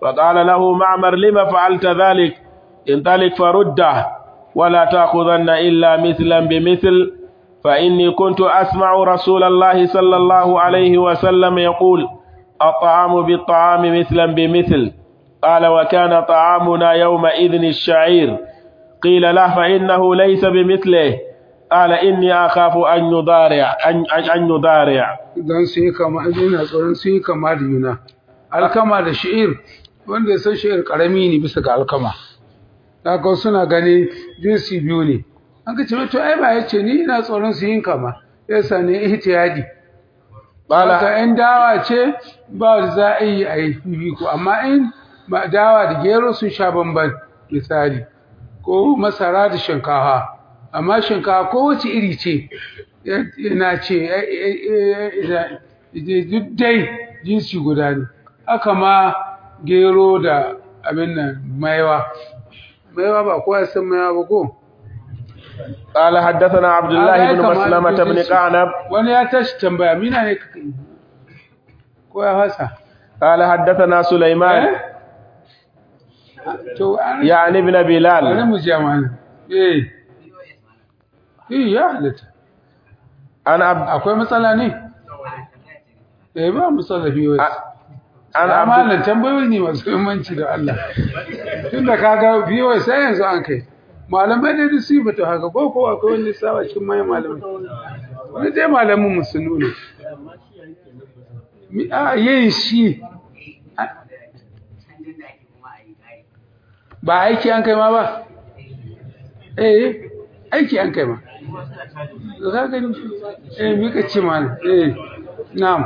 فقال له معمر لم فعلت ذلك انطلق فرده ولا تأخذن إلا مثلا بمثل فإني كنت أسمع رسول الله صلى الله عليه وسلم يقول الطعام بالطعام مثلا بمثل قال وكان طعامنا يومئذ الشعير قيل له فإنه ليس بمثله قال إني أخاف أن يضارع أن, أن يضارع don su yi kama ina tsoron su yi kama da juna alkama da shi'ir wanda ya san shi'ir karami ne bisa ga alkama haka suna gani jinsi biyu ne an ka ce to ai ba ya ce ni ina tsoron su yin kama yasa ne ihtiyadi Bala- haka in dawa ce ba za a yi a yi fifiko amma in ba dawa da gero sun sha bamban misali ko masara da shinkafa amma shinkafa kowace iri ce yana ce duk dai jinsi guda ne haka ma gero da abin nan maiwa maiwa ba kowa ya san maiwa ba ko قال حدثنا عبد الله Ai, بن kamar مسلمة بن jinsi. قعنب wani ya tashi tambaya mina ne kaka yi ko ya fasa قال حدثنا سليمان eh to an يعني ابن bari بلال mu je mana eh eh ya halatta عن عبد akwai matsala ne eh ba matsala biyo عن عبد amalan tambayoyi ne masu muhimmanci da Allah tunda kaga biyo sai yanzu an kai malamai da su ba to haka ko ko akwai wani sawa cikin mai malamai wani dai malamin mu sun nuna mi a yin shi a- ba aiki an kai ma ba eh aiki an kai ma to ka gani eh mi ka ce mana eh na'am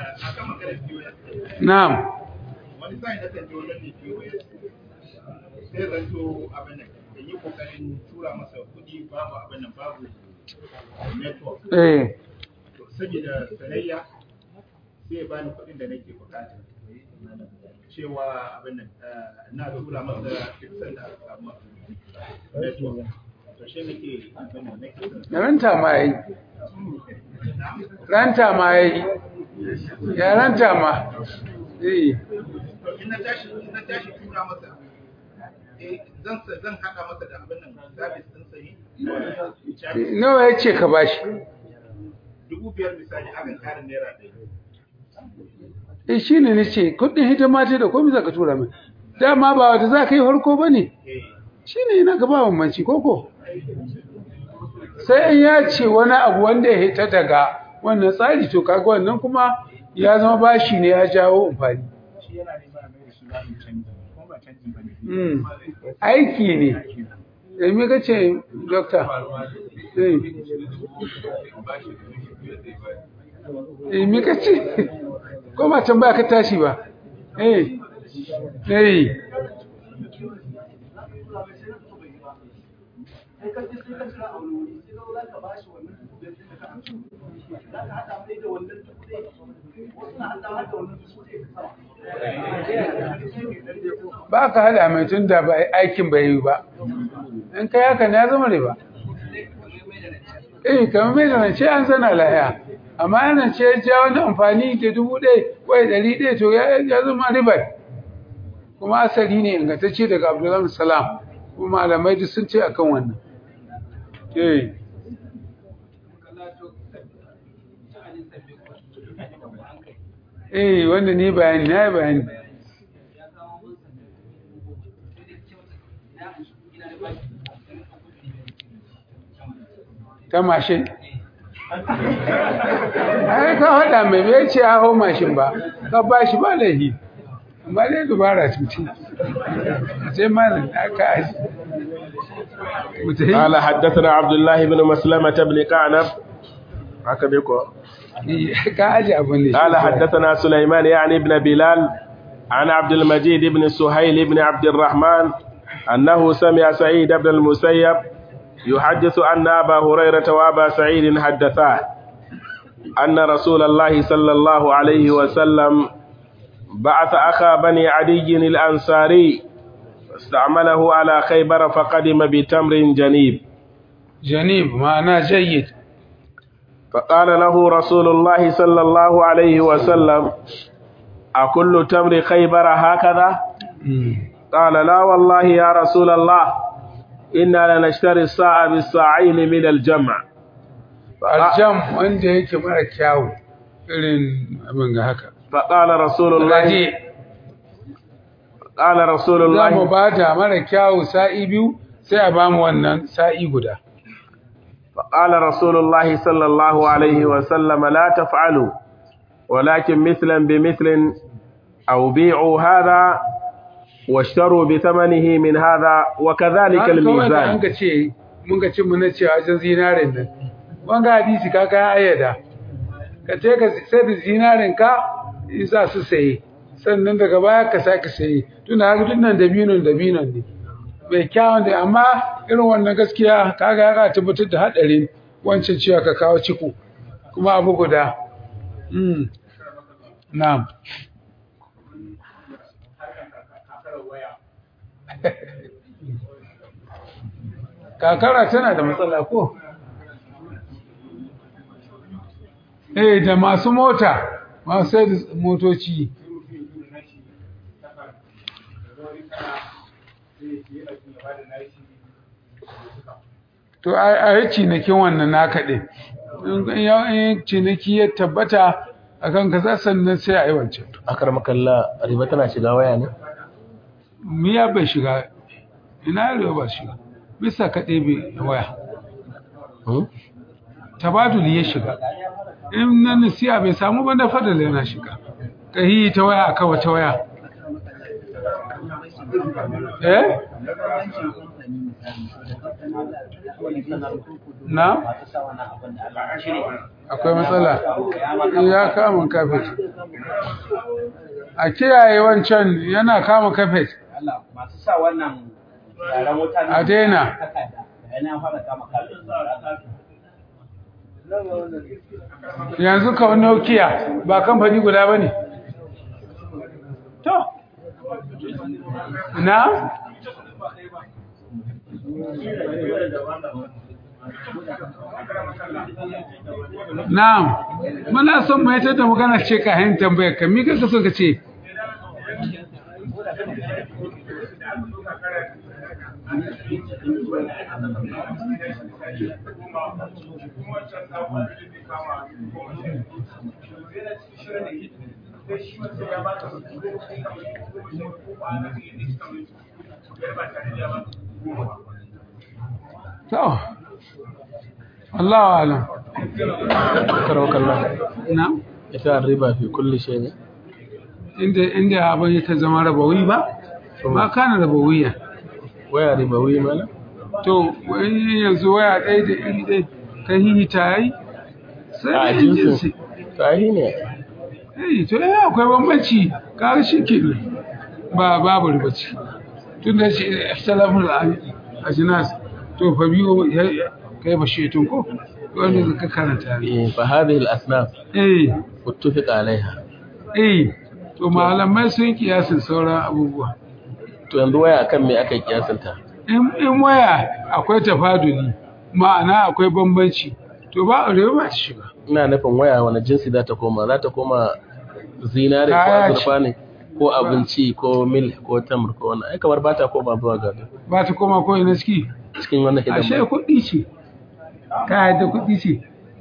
na'am wani sa'in da kan je wajen mai POS sai zanto abin nan da yi kokarin tura masa kuɗi babu abin nan babu network eh to saboda sanayya sai ya bani kuɗin da nake bukata cewa abin nan eh, na tura masa fixin da samu network to shi nake abin nan nake son ranta ma yayi ranta ma yayi ya ranta ma eh to in na tashi in na tashi tura masa eh zan sa- zan hada masa da abin nan service din sa ne charge nawa yace ka bashi dubu biyar misali akan karin naira ɗaya eh shine nace kudin hidima ce da komai zaka tura mai dama ba wata za ka yi farko bane eh shine ina ga ba bambanci koko sai in ya ce wani abu wanda ya hita daga wannan tsari to kaga wannan kuma ya zama bashi ne ya jawo amfani shi yana neman a mai da shi zaɓin canji kuma ba canji ba ne Mm. aiki ne da me kace doctor eh eh me kace ko ba tambaya ka tashi ba eh eh sai ka je sai ka shiga a wani wuri sai ka zo za ka bashi wannan dubu biyar ɗin da ka amsa za ka haɗa mai da wannan dubu ɗaya wasu na haɗa har da wannan dubu ɗaya ka sama ba ka hada mai tun da ba aikin bai yi ba in kai haka ne ya zama riba eh kamar mai da rance an zana lahiya amma yana ce ya ja wani amfani da dubu ɗaya wai ɗari ɗaya to ya ya zama ribar kuma asali ne ingantacce daga abdullahi salam kuma malamai duk sun ce akan wannan eh eh wanda ni bayani na yi bayani ta mashin ai ka haɗa mai bai ce a hau mashin ba ka ba shi ba laifi amma dai dubara cuci sai malam aka aji mutai قال حدثنا عبد الله بن مسلمة بن قعنب عكبيكو ka aji abin ne قال حدثنا سليمان يعني ابن بلال عن عبد المجيد بن سهيل بن عبد الرحمن أنه سمع سعيد بن المسيب يحدث أن أبا هريرة وأبا سعيد حدثاه أن رسول الله صلى الله عليه وسلم بعث أخا بني عدي الأنصاري استعمله على خيبر فقدم بتمر جنيب janib ma'ana jayyid فقال له رسول الله صلى الله عليه وسلم أكل تمر خيبر هكذا قال لا والله يا رسول الله إنا لنشتري الساعة بالساعين من الجمع aljam wanda yake mara kyawu irin abin ga haka فقال رسول الله raje قال رسول za mu الله ba da mara kyawu sa'i biyu sai a ba mu wannan sa'i guda فقال رسول الله صلى الله عليه وسلم لا تفعلوا ولكن مثلا بمثل أو بيعوا هذا واشتروا بثمنه من هذا وكذلك Har kawai da an الميزان ka ce mun ka ce muna cewa wajen zinarin nan wanga hadisi ka kai ayyada ka ce ka sai da zinarin ka in za su saye sannan daga baya ka sake saye tuna haka duk nan dabinon dabinon ne mai kyawun da amma irin wannan gaskiya kaga ya tabbatar da hadarin wancan cewa ka kawo ciko kuma abu guda mm na'am kakara tana da matsala ko eh da masu mota masu sai da motoci to a yi cinikin wannan naka ɗin in yi ciniki ya tabbata a kan kasa sannan sai a yi wancan akar makalla riba tana shiga waya ne miya bai shiga ina yaro ba shiga bisa ka ɗebe waya tabaduli ya shiga in na nasiya bai samu ba na fadala yana shiga ka yi ta waya aka wata waya eh na akwai matsala ya kama kafet a kiyaye wancan yana kama kafet masu sa wannan yaren wuta a daina yana fara kama kafin yanzu ka Nokia ba kamfani guda ba ne? To, na? Na'am, muna son mai ta da magana ce ka hanyar tambayar ka, mika ka so ka ce? To, Allah wa alam. akar makalla Na? ita riba fi kulli shay ne Inda inda abin ya ta zama rabawi ba? Ba kana rabawiya. waya riba wi mana To, wani yanzu waya ɗaya da iri ɗaya ka yi ta yi? Sai a da yin jinsi jinsi. sahi ne Eh, to eh akwai bambanci, kaga shi ke ba babu ribaci. Tun da shi ikhtilafun ajnas to fa biyo ya kai ba shetun ko wanda zaka karanta ne. Eh, fa hadhihi al-asnaf Eh, muttafiq alaiha eh, to malamai sun kiyasin sauran abubuwa. to yanzu waya akan me aka kiyasanta In in waya akwai tafaduli, ma'ana akwai bambanci, to ba a ba ta shiga. ina nufin waya wani jinsi za ta koma za ta koma zinare ko Kaya ce. azurfa ne ko abinci ko mil ko tamar ko wani ai kamar ba ta koma zuwa ga Ba ta koma ko ina ciki. cikin wannan Ashe hidima kuɗi ce. Ka yadda kuɗi ce.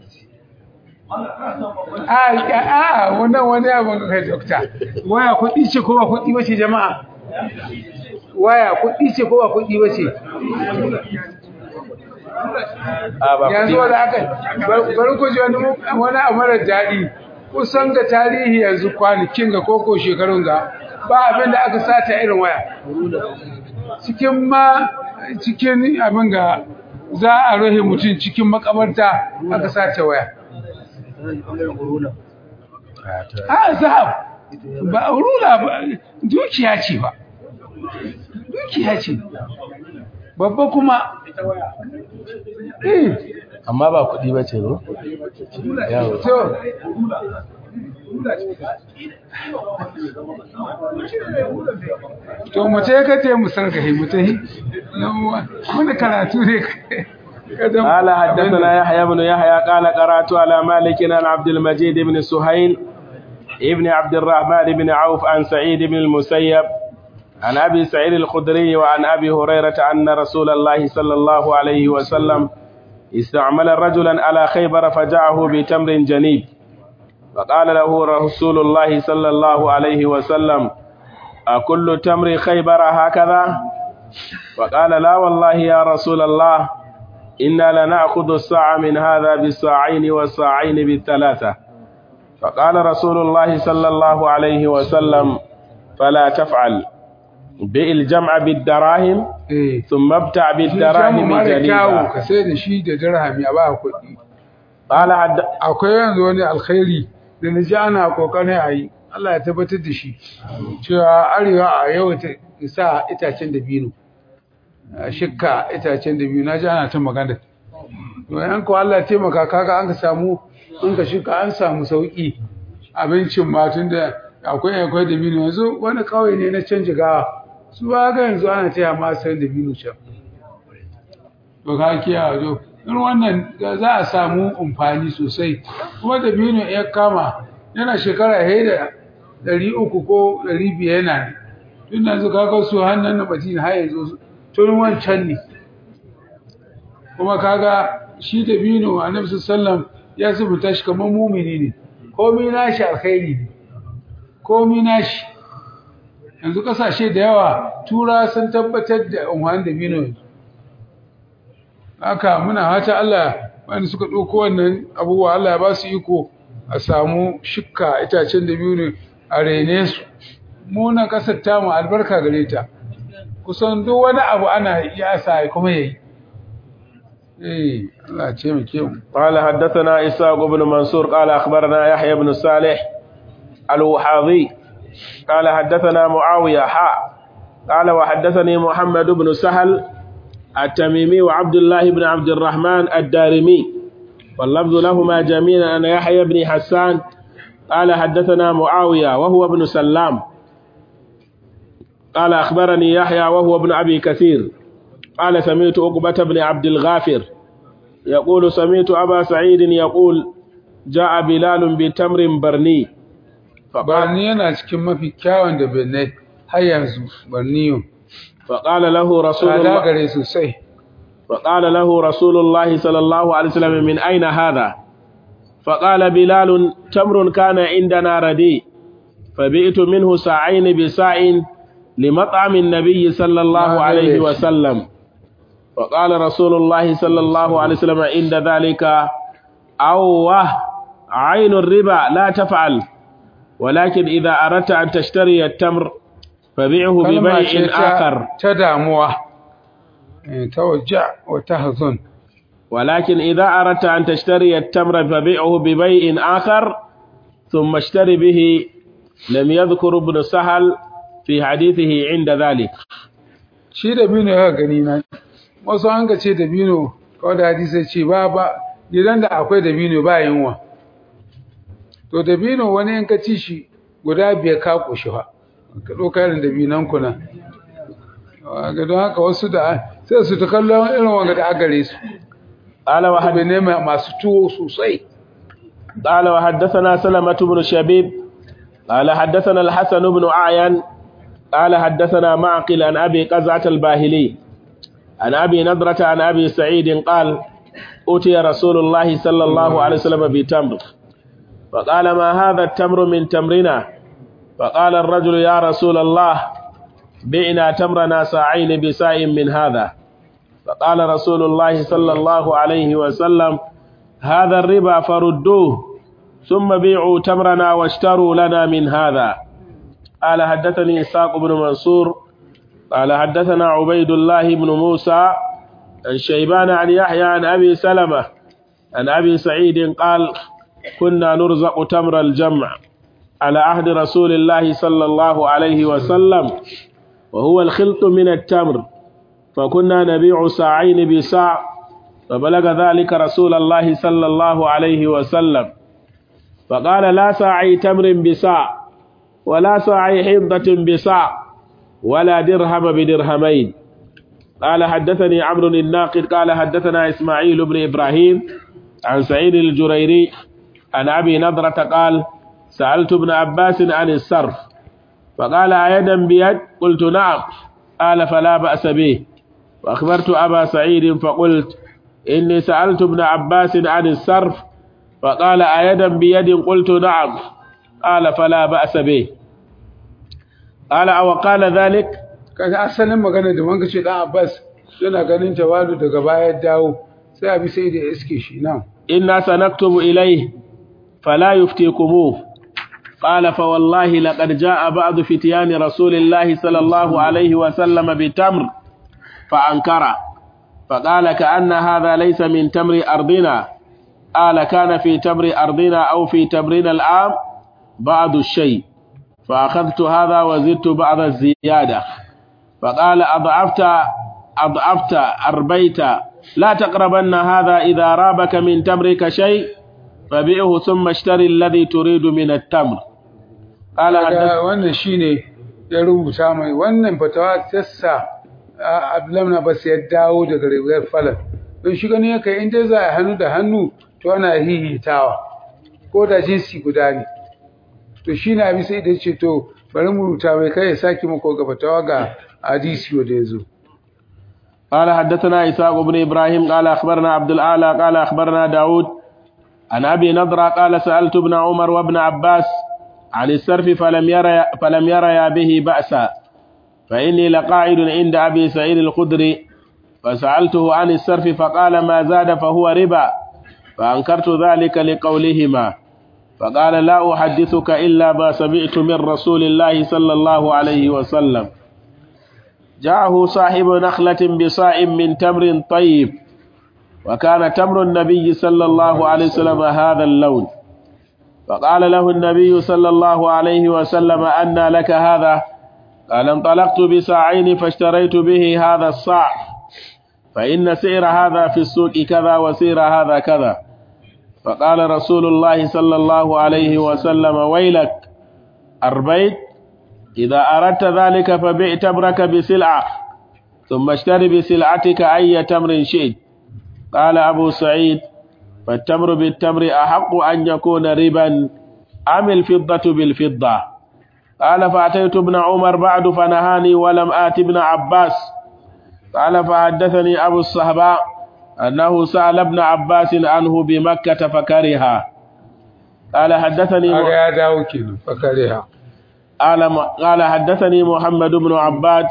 A a wannan wani abin ka kai dokta. Waya kuɗi ce ko ba kuɗi ba ce jama'a? Waya kuɗi ce ko ba kuɗi ba ce? a ba Yanzu kuɗi wanda aka bari ku ji wani wani abu mara daɗi. Kusan ga tarihi yanzu kwanakin ga koko shekarun ga ba abin da aka sata irin waya. Cikin ma cikin abin ga za a rohe mutum cikin makabarta aka sace waya. a zahab ba rula ba dukiya ce ba dukiya ce babba kuma eh amma ba kuɗi ba ce zo yawo to to mu ce ka te mu sarkahi mu tahi wani karatu ne kada قال حدثنا يحيى بن يحيى قال قرأت على مالك عن عبد المجيد بن سهيل ابن عبد الرحمن بن عوف عن سعيد بن المسيب عن أبي سعيد الخدري وعن أبي هريرة أن رسول الله صلى الله عليه وسلم استعمل رجلا على خيبر فجاءه بتمر جنيب فقال له رسول الله صلى الله عليه وسلم أكل تمر خيبر هكذا فقال لا والله يا رسول الله إنا لنأخذ الساعة من هذا بالساعين والساعين بالثلاثة فقال رسول الله صلى الله عليه وسلم فلا تفعل بئ الجمع بالدراهم eh ثم ابتع shi jamu بالدراهم mara kyawu جليلا ka sai da shi da dirhami a ba kuɗi قال حد akwai yanzu wani alkhairi da na ji ana kokarin a yi Allah ya tabbatar da shi cewa arewa a yau ta sa itacen dabino a shikka itacen dabino na ji ana ta magana to yan ko Allah ya taimaka kaga an ka samu an ka shika an samu sauki abincin ma tun da akwai akwai dabino yanzu wani kauye ne na canji gawa su ba ga yanzu ana taya ma san dabino can to ka kiyaye to in wannan da za a samu amfani sosai kuma da bino ya kama yana shekara he da ɗari uku ko ɗari biyar yana ne tun da zuka ga su hannun na madina har yanzu tun wancan ne kuma kaga shi da bino annabi sallam ya zubuta shi kamar mumini ne komai nashi alkhairi ne komai nashi yanzu kasashe da yawa tura sun tabbatar da amfani da bino yanzu haka muna hata Allah wanda suka ɗauko wannan abubuwa Allah ya ba su iko a samu shikka itacen da biyu ne a rene su munan ƙasar tamu albarka gare ta kusan duk wani abu ana iya sa kuma yayi eh Allah ce mu ke mu قال حدثنا إسحاق بن منصور قال أخبرنا يحيى بن صالح الوحاضي قال حدثنا معاوية حاء قال وحدثني محمد بن سهل التميمي وعبد الله بن عبد الرحمن الدارمي واللفظ لهما جميعا أن يحيى بن حسان قال حدثنا معاوية وهو ابن سلام قال أخبرني يحيى وهو ابن أبي كثير قال سمعت عقبة بن عبد الغافر يقول سمعت أبا سعيد يقول جاء بلال بتمر برني فقال, barni yana cikin mafi kyawun da benai har yanzu barniyo فقال له رسول tsada الله gare sosai فقال له رسول الله صلى الله عليه وسلم من أين هذا فقال بلال تمر كان عندنا رديء فبئت منه ساعين بساع لمطعم النبي صلى الله عليه وسلم فقال رسول الله صلى الله عليه وسلم عند ذلك أوه عين الربا لا تفعل ولكن إذا أردت أن تشتري التمر فبيعه kalma ce ببيع ta, آخر ta damuwa eh, ta wajja wa ta hazon ولكن إذا أردت أن تشتري التمر فبيعه ببيع آخر ثم اشتري به لم يذكر ابن سهل في حديثه عند ذلك shi da bino ya gani na wasu an ga ce da bino kawai da hadisi ce ba ba gidan da akwai da bino ba yunwa to da bino wani in ka ci shi guda biyar ka koshi fa ka ɗauka irin da binan kuna ga don haka wasu da sai su ta kallon irin wanga da agare su قال abu وحد ne mai- masu tuwo sosai قال وحدثنا سلمة بن شبيب قال حدثنا الحسن بن أعين قال حدثنا معقل عن أبي قزعة الباهلي عن أبي نضرة عن أبي سعيد قال أتي رسول الله صلى الله عليه وسلم بتمر فقال ما هذا التمر من تمرنا فقال الرجل يا رسول الله بعنا تمرنا ساعين بساء من هذا فقال رسول الله صلى الله عليه وسلم هذا الربا فردوه ثم بيعوا تمرنا واشتروا لنا من هذا قال حدثني إسحاق بن منصور قال حدثنا عبيد الله بن موسى عن شيبان عن يحيى عن أبي سلمة عن أبي سعيد قال كنا نرزق تمر الجمع على عهد رسول الله صلى الله عليه وسلم وهو الخلط من التمر فكنا نبيع ساعين بساع فبلغ ذلك رسول الله صلى الله عليه وسلم فقال لا ساعي تمر بساع ولا ساعي حنطة بساع ولا درهم بدرهمين قال حدثني عمرو الناقد قال حدثنا إسماعيل بن إبراهيم عن سعيد الجريري عن أبي نضرة قال سألت ابن عباس عن الصرف فقال أيدا بيد قلت نعم قال فلا بأس به وأخبرت أبا سعيد فقلت إني سألت ابن عباس عن الصرف فقال أيدا بيد قلت نعم قال فلا بأس به قال أو قال ذلك kaga asalin magana da wanka ce dan Abbas yana ganin tawalu daga baya dawo sai abi sai da iske shi nan إنا سنكتب إليه فلا يفتيكموه قال فوالله لقد جاء بعض فتيان رسول الله صلى الله عليه وسلم بتمر فأنكر فقال كأن هذا ليس من تمر أرضنا قال كان في تمر أرضنا أو في تمرنا العام بعض الشيء فأخذت هذا وزدت بعض الزيادة فقال أضعفت أضعفت أربيت لا تقربن هذا إذا رابك من تمرك شيء فبيعه ثم اشتري الذي تريد من التمر قال حدث kaga wannan shine ya rubuta mai wannan fatawa tassa Abdullahi Abbas ya dawo daga riwayar Falal don shi gani yake in dai za a hannu da hannu to ana hihitawa ko da jinsi guda ne to shi na bi sai da ce to bari mu rubuta mai kai ya saki mako ga fatawa ga hadisi wanda ya zo قال حدثنا إسحاق بن إبراهيم قال أخبرنا عبد الأعلى قال أخبرنا داود عن أبي نضرة قال سألت ابن عمر وابن عباس عن السرف فلم يرى فلم يريا به بأسا فإني لقاعد عند أبي سعيد الخدري فسألته عن السرف فقال ما زاد فهو ربا فأنكرت ذلك لقولهما فقال لا أحدثك إلا ما سمعت من رسول الله صلى الله عليه وسلم جاءه صاحب نخلة بصاع من تمر طيب وكان تمر النبي صلى الله عليه وسلم هذا اللون فقال له النبي صلى الله عليه وسلم أن لك هذا قال انطلقت بساعين فاشتريت به هذا الصاع فإن سعر هذا في السوق كذا وسعر هذا كذا فقال رسول الله صلى الله عليه وسلم ويلك أربيت إذا أردت ذلك فبيع تمرك بسلعة ثم اشتري بسلعتك أي تمر شئت قال أبو سعيد فالتمر بالتمر أحق أن يكون ربا أم الفضة بالفضة قال فأتيت ابن عمر بعد فنهاني ولم آت ابن عباس قال فحدثني أبو الصهباء أنه سأل ابن عباس عنه بمكة فكرها قال حدثني kaga ya dawo kenan fakariha قال قال حدثني محمد بن عباد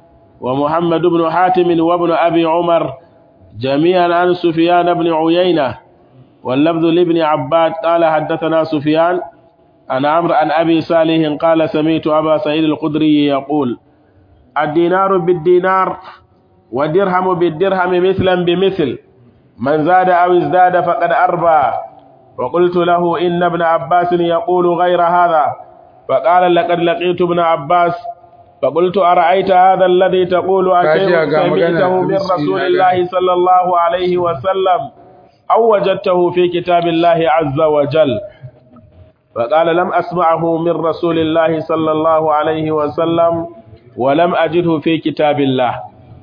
ومحمد بن حاتم وابن أبي عمر جميعا عن سفيان بن عيينة واللفظ لابن عباد قال حدثنا سفيان عن عمرو عن أبي صالح قال سمعت أبا سعيد الخدري يقول الدينار بالدينار والدرهم بالدرهم مثلا بمثل من زاد أو ازداد فقد أربى وقلت له إن ابن عباس يقول غير هذا فقال لقد لقيت ابن عباس فقلت أرأيت هذا الذي تقول أشيء كاجي أقام سمعته مغنى من بسم رسول الله. الله صلى الله عليه وسلم أو وجدته في كتاب الله عز وجل فقال لم أسمعه من رسول الله صلى الله عليه وسلم ولم أجده في كتاب الله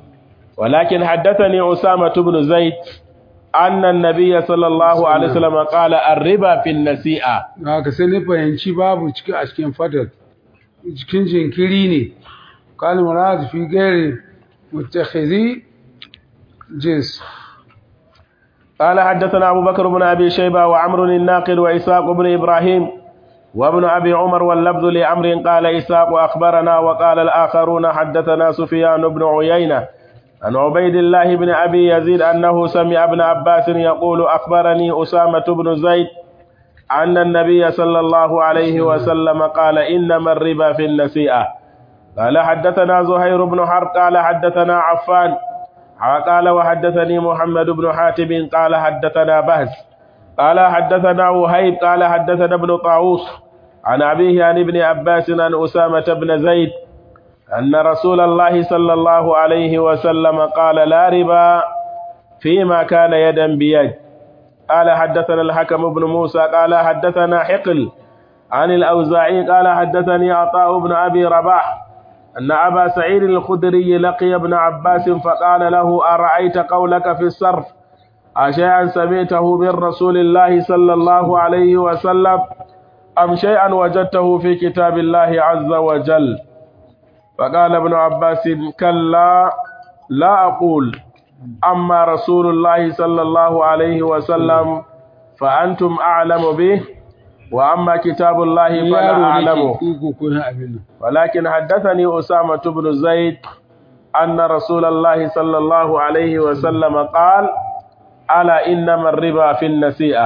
ولكن حدثني أسامة بن زيد أن النبي صلى الله عليه وسلم قال الربا في النسيئة haka sai ni fahimci babu cikin a cikin fadar cikin jinkiri ne kalin murad fi gairi mutakhidhi jins قال حدثنا أبو بكر بن أبي شيبة وعمر الناقد وإسحاق بن إبراهيم وابن أبي عمر واللفظ لعمر قال إسحاق أخبرنا وقال الآخرون حدثنا سفيان بن عيينة عن عبيد الله بن أبي يزيد أنه سمع ابن عباس يقول أخبرني أسامة بن زيد أن النبي صلى الله عليه وسلم قال إنما الربا في النسيئة قال حدثنا زهير بن حرب قال حدثنا عفان قال وحدثني محمد بن حاتم قال حدثنا بهز قال حدثنا وهيب قال حدثنا ابن طاووس عن أبيه عن ابن عباس عن أسامة بن زيد أن رسول الله صلى الله عليه وسلم قال لا ربا فيما كان يدا بيد قال حدثنا الحكم بن موسى قال حدثنا حقل عن الأوزاعي قال حدثني عطاء بن أبي رباح أن أبا سعيد الخدري لقي ابن عباس فقال له أرأيت قولك في الصرف أشيئا سمعته من رسول الله صلى الله عليه وسلم أم شيئا وجدته في كتاب الله عز وجل فقال ابن عباس كلا لا أقول أما رسول الله صلى الله عليه وسلم فأنتم أعلم به وأما كتاب الله فلا yaro أعلمه ne ke ko na abin nan ولكن حدثني أسامة بن زيد أن رسول الله صلى الله عليه وسلم قال ألا إنما الربا في النسيئة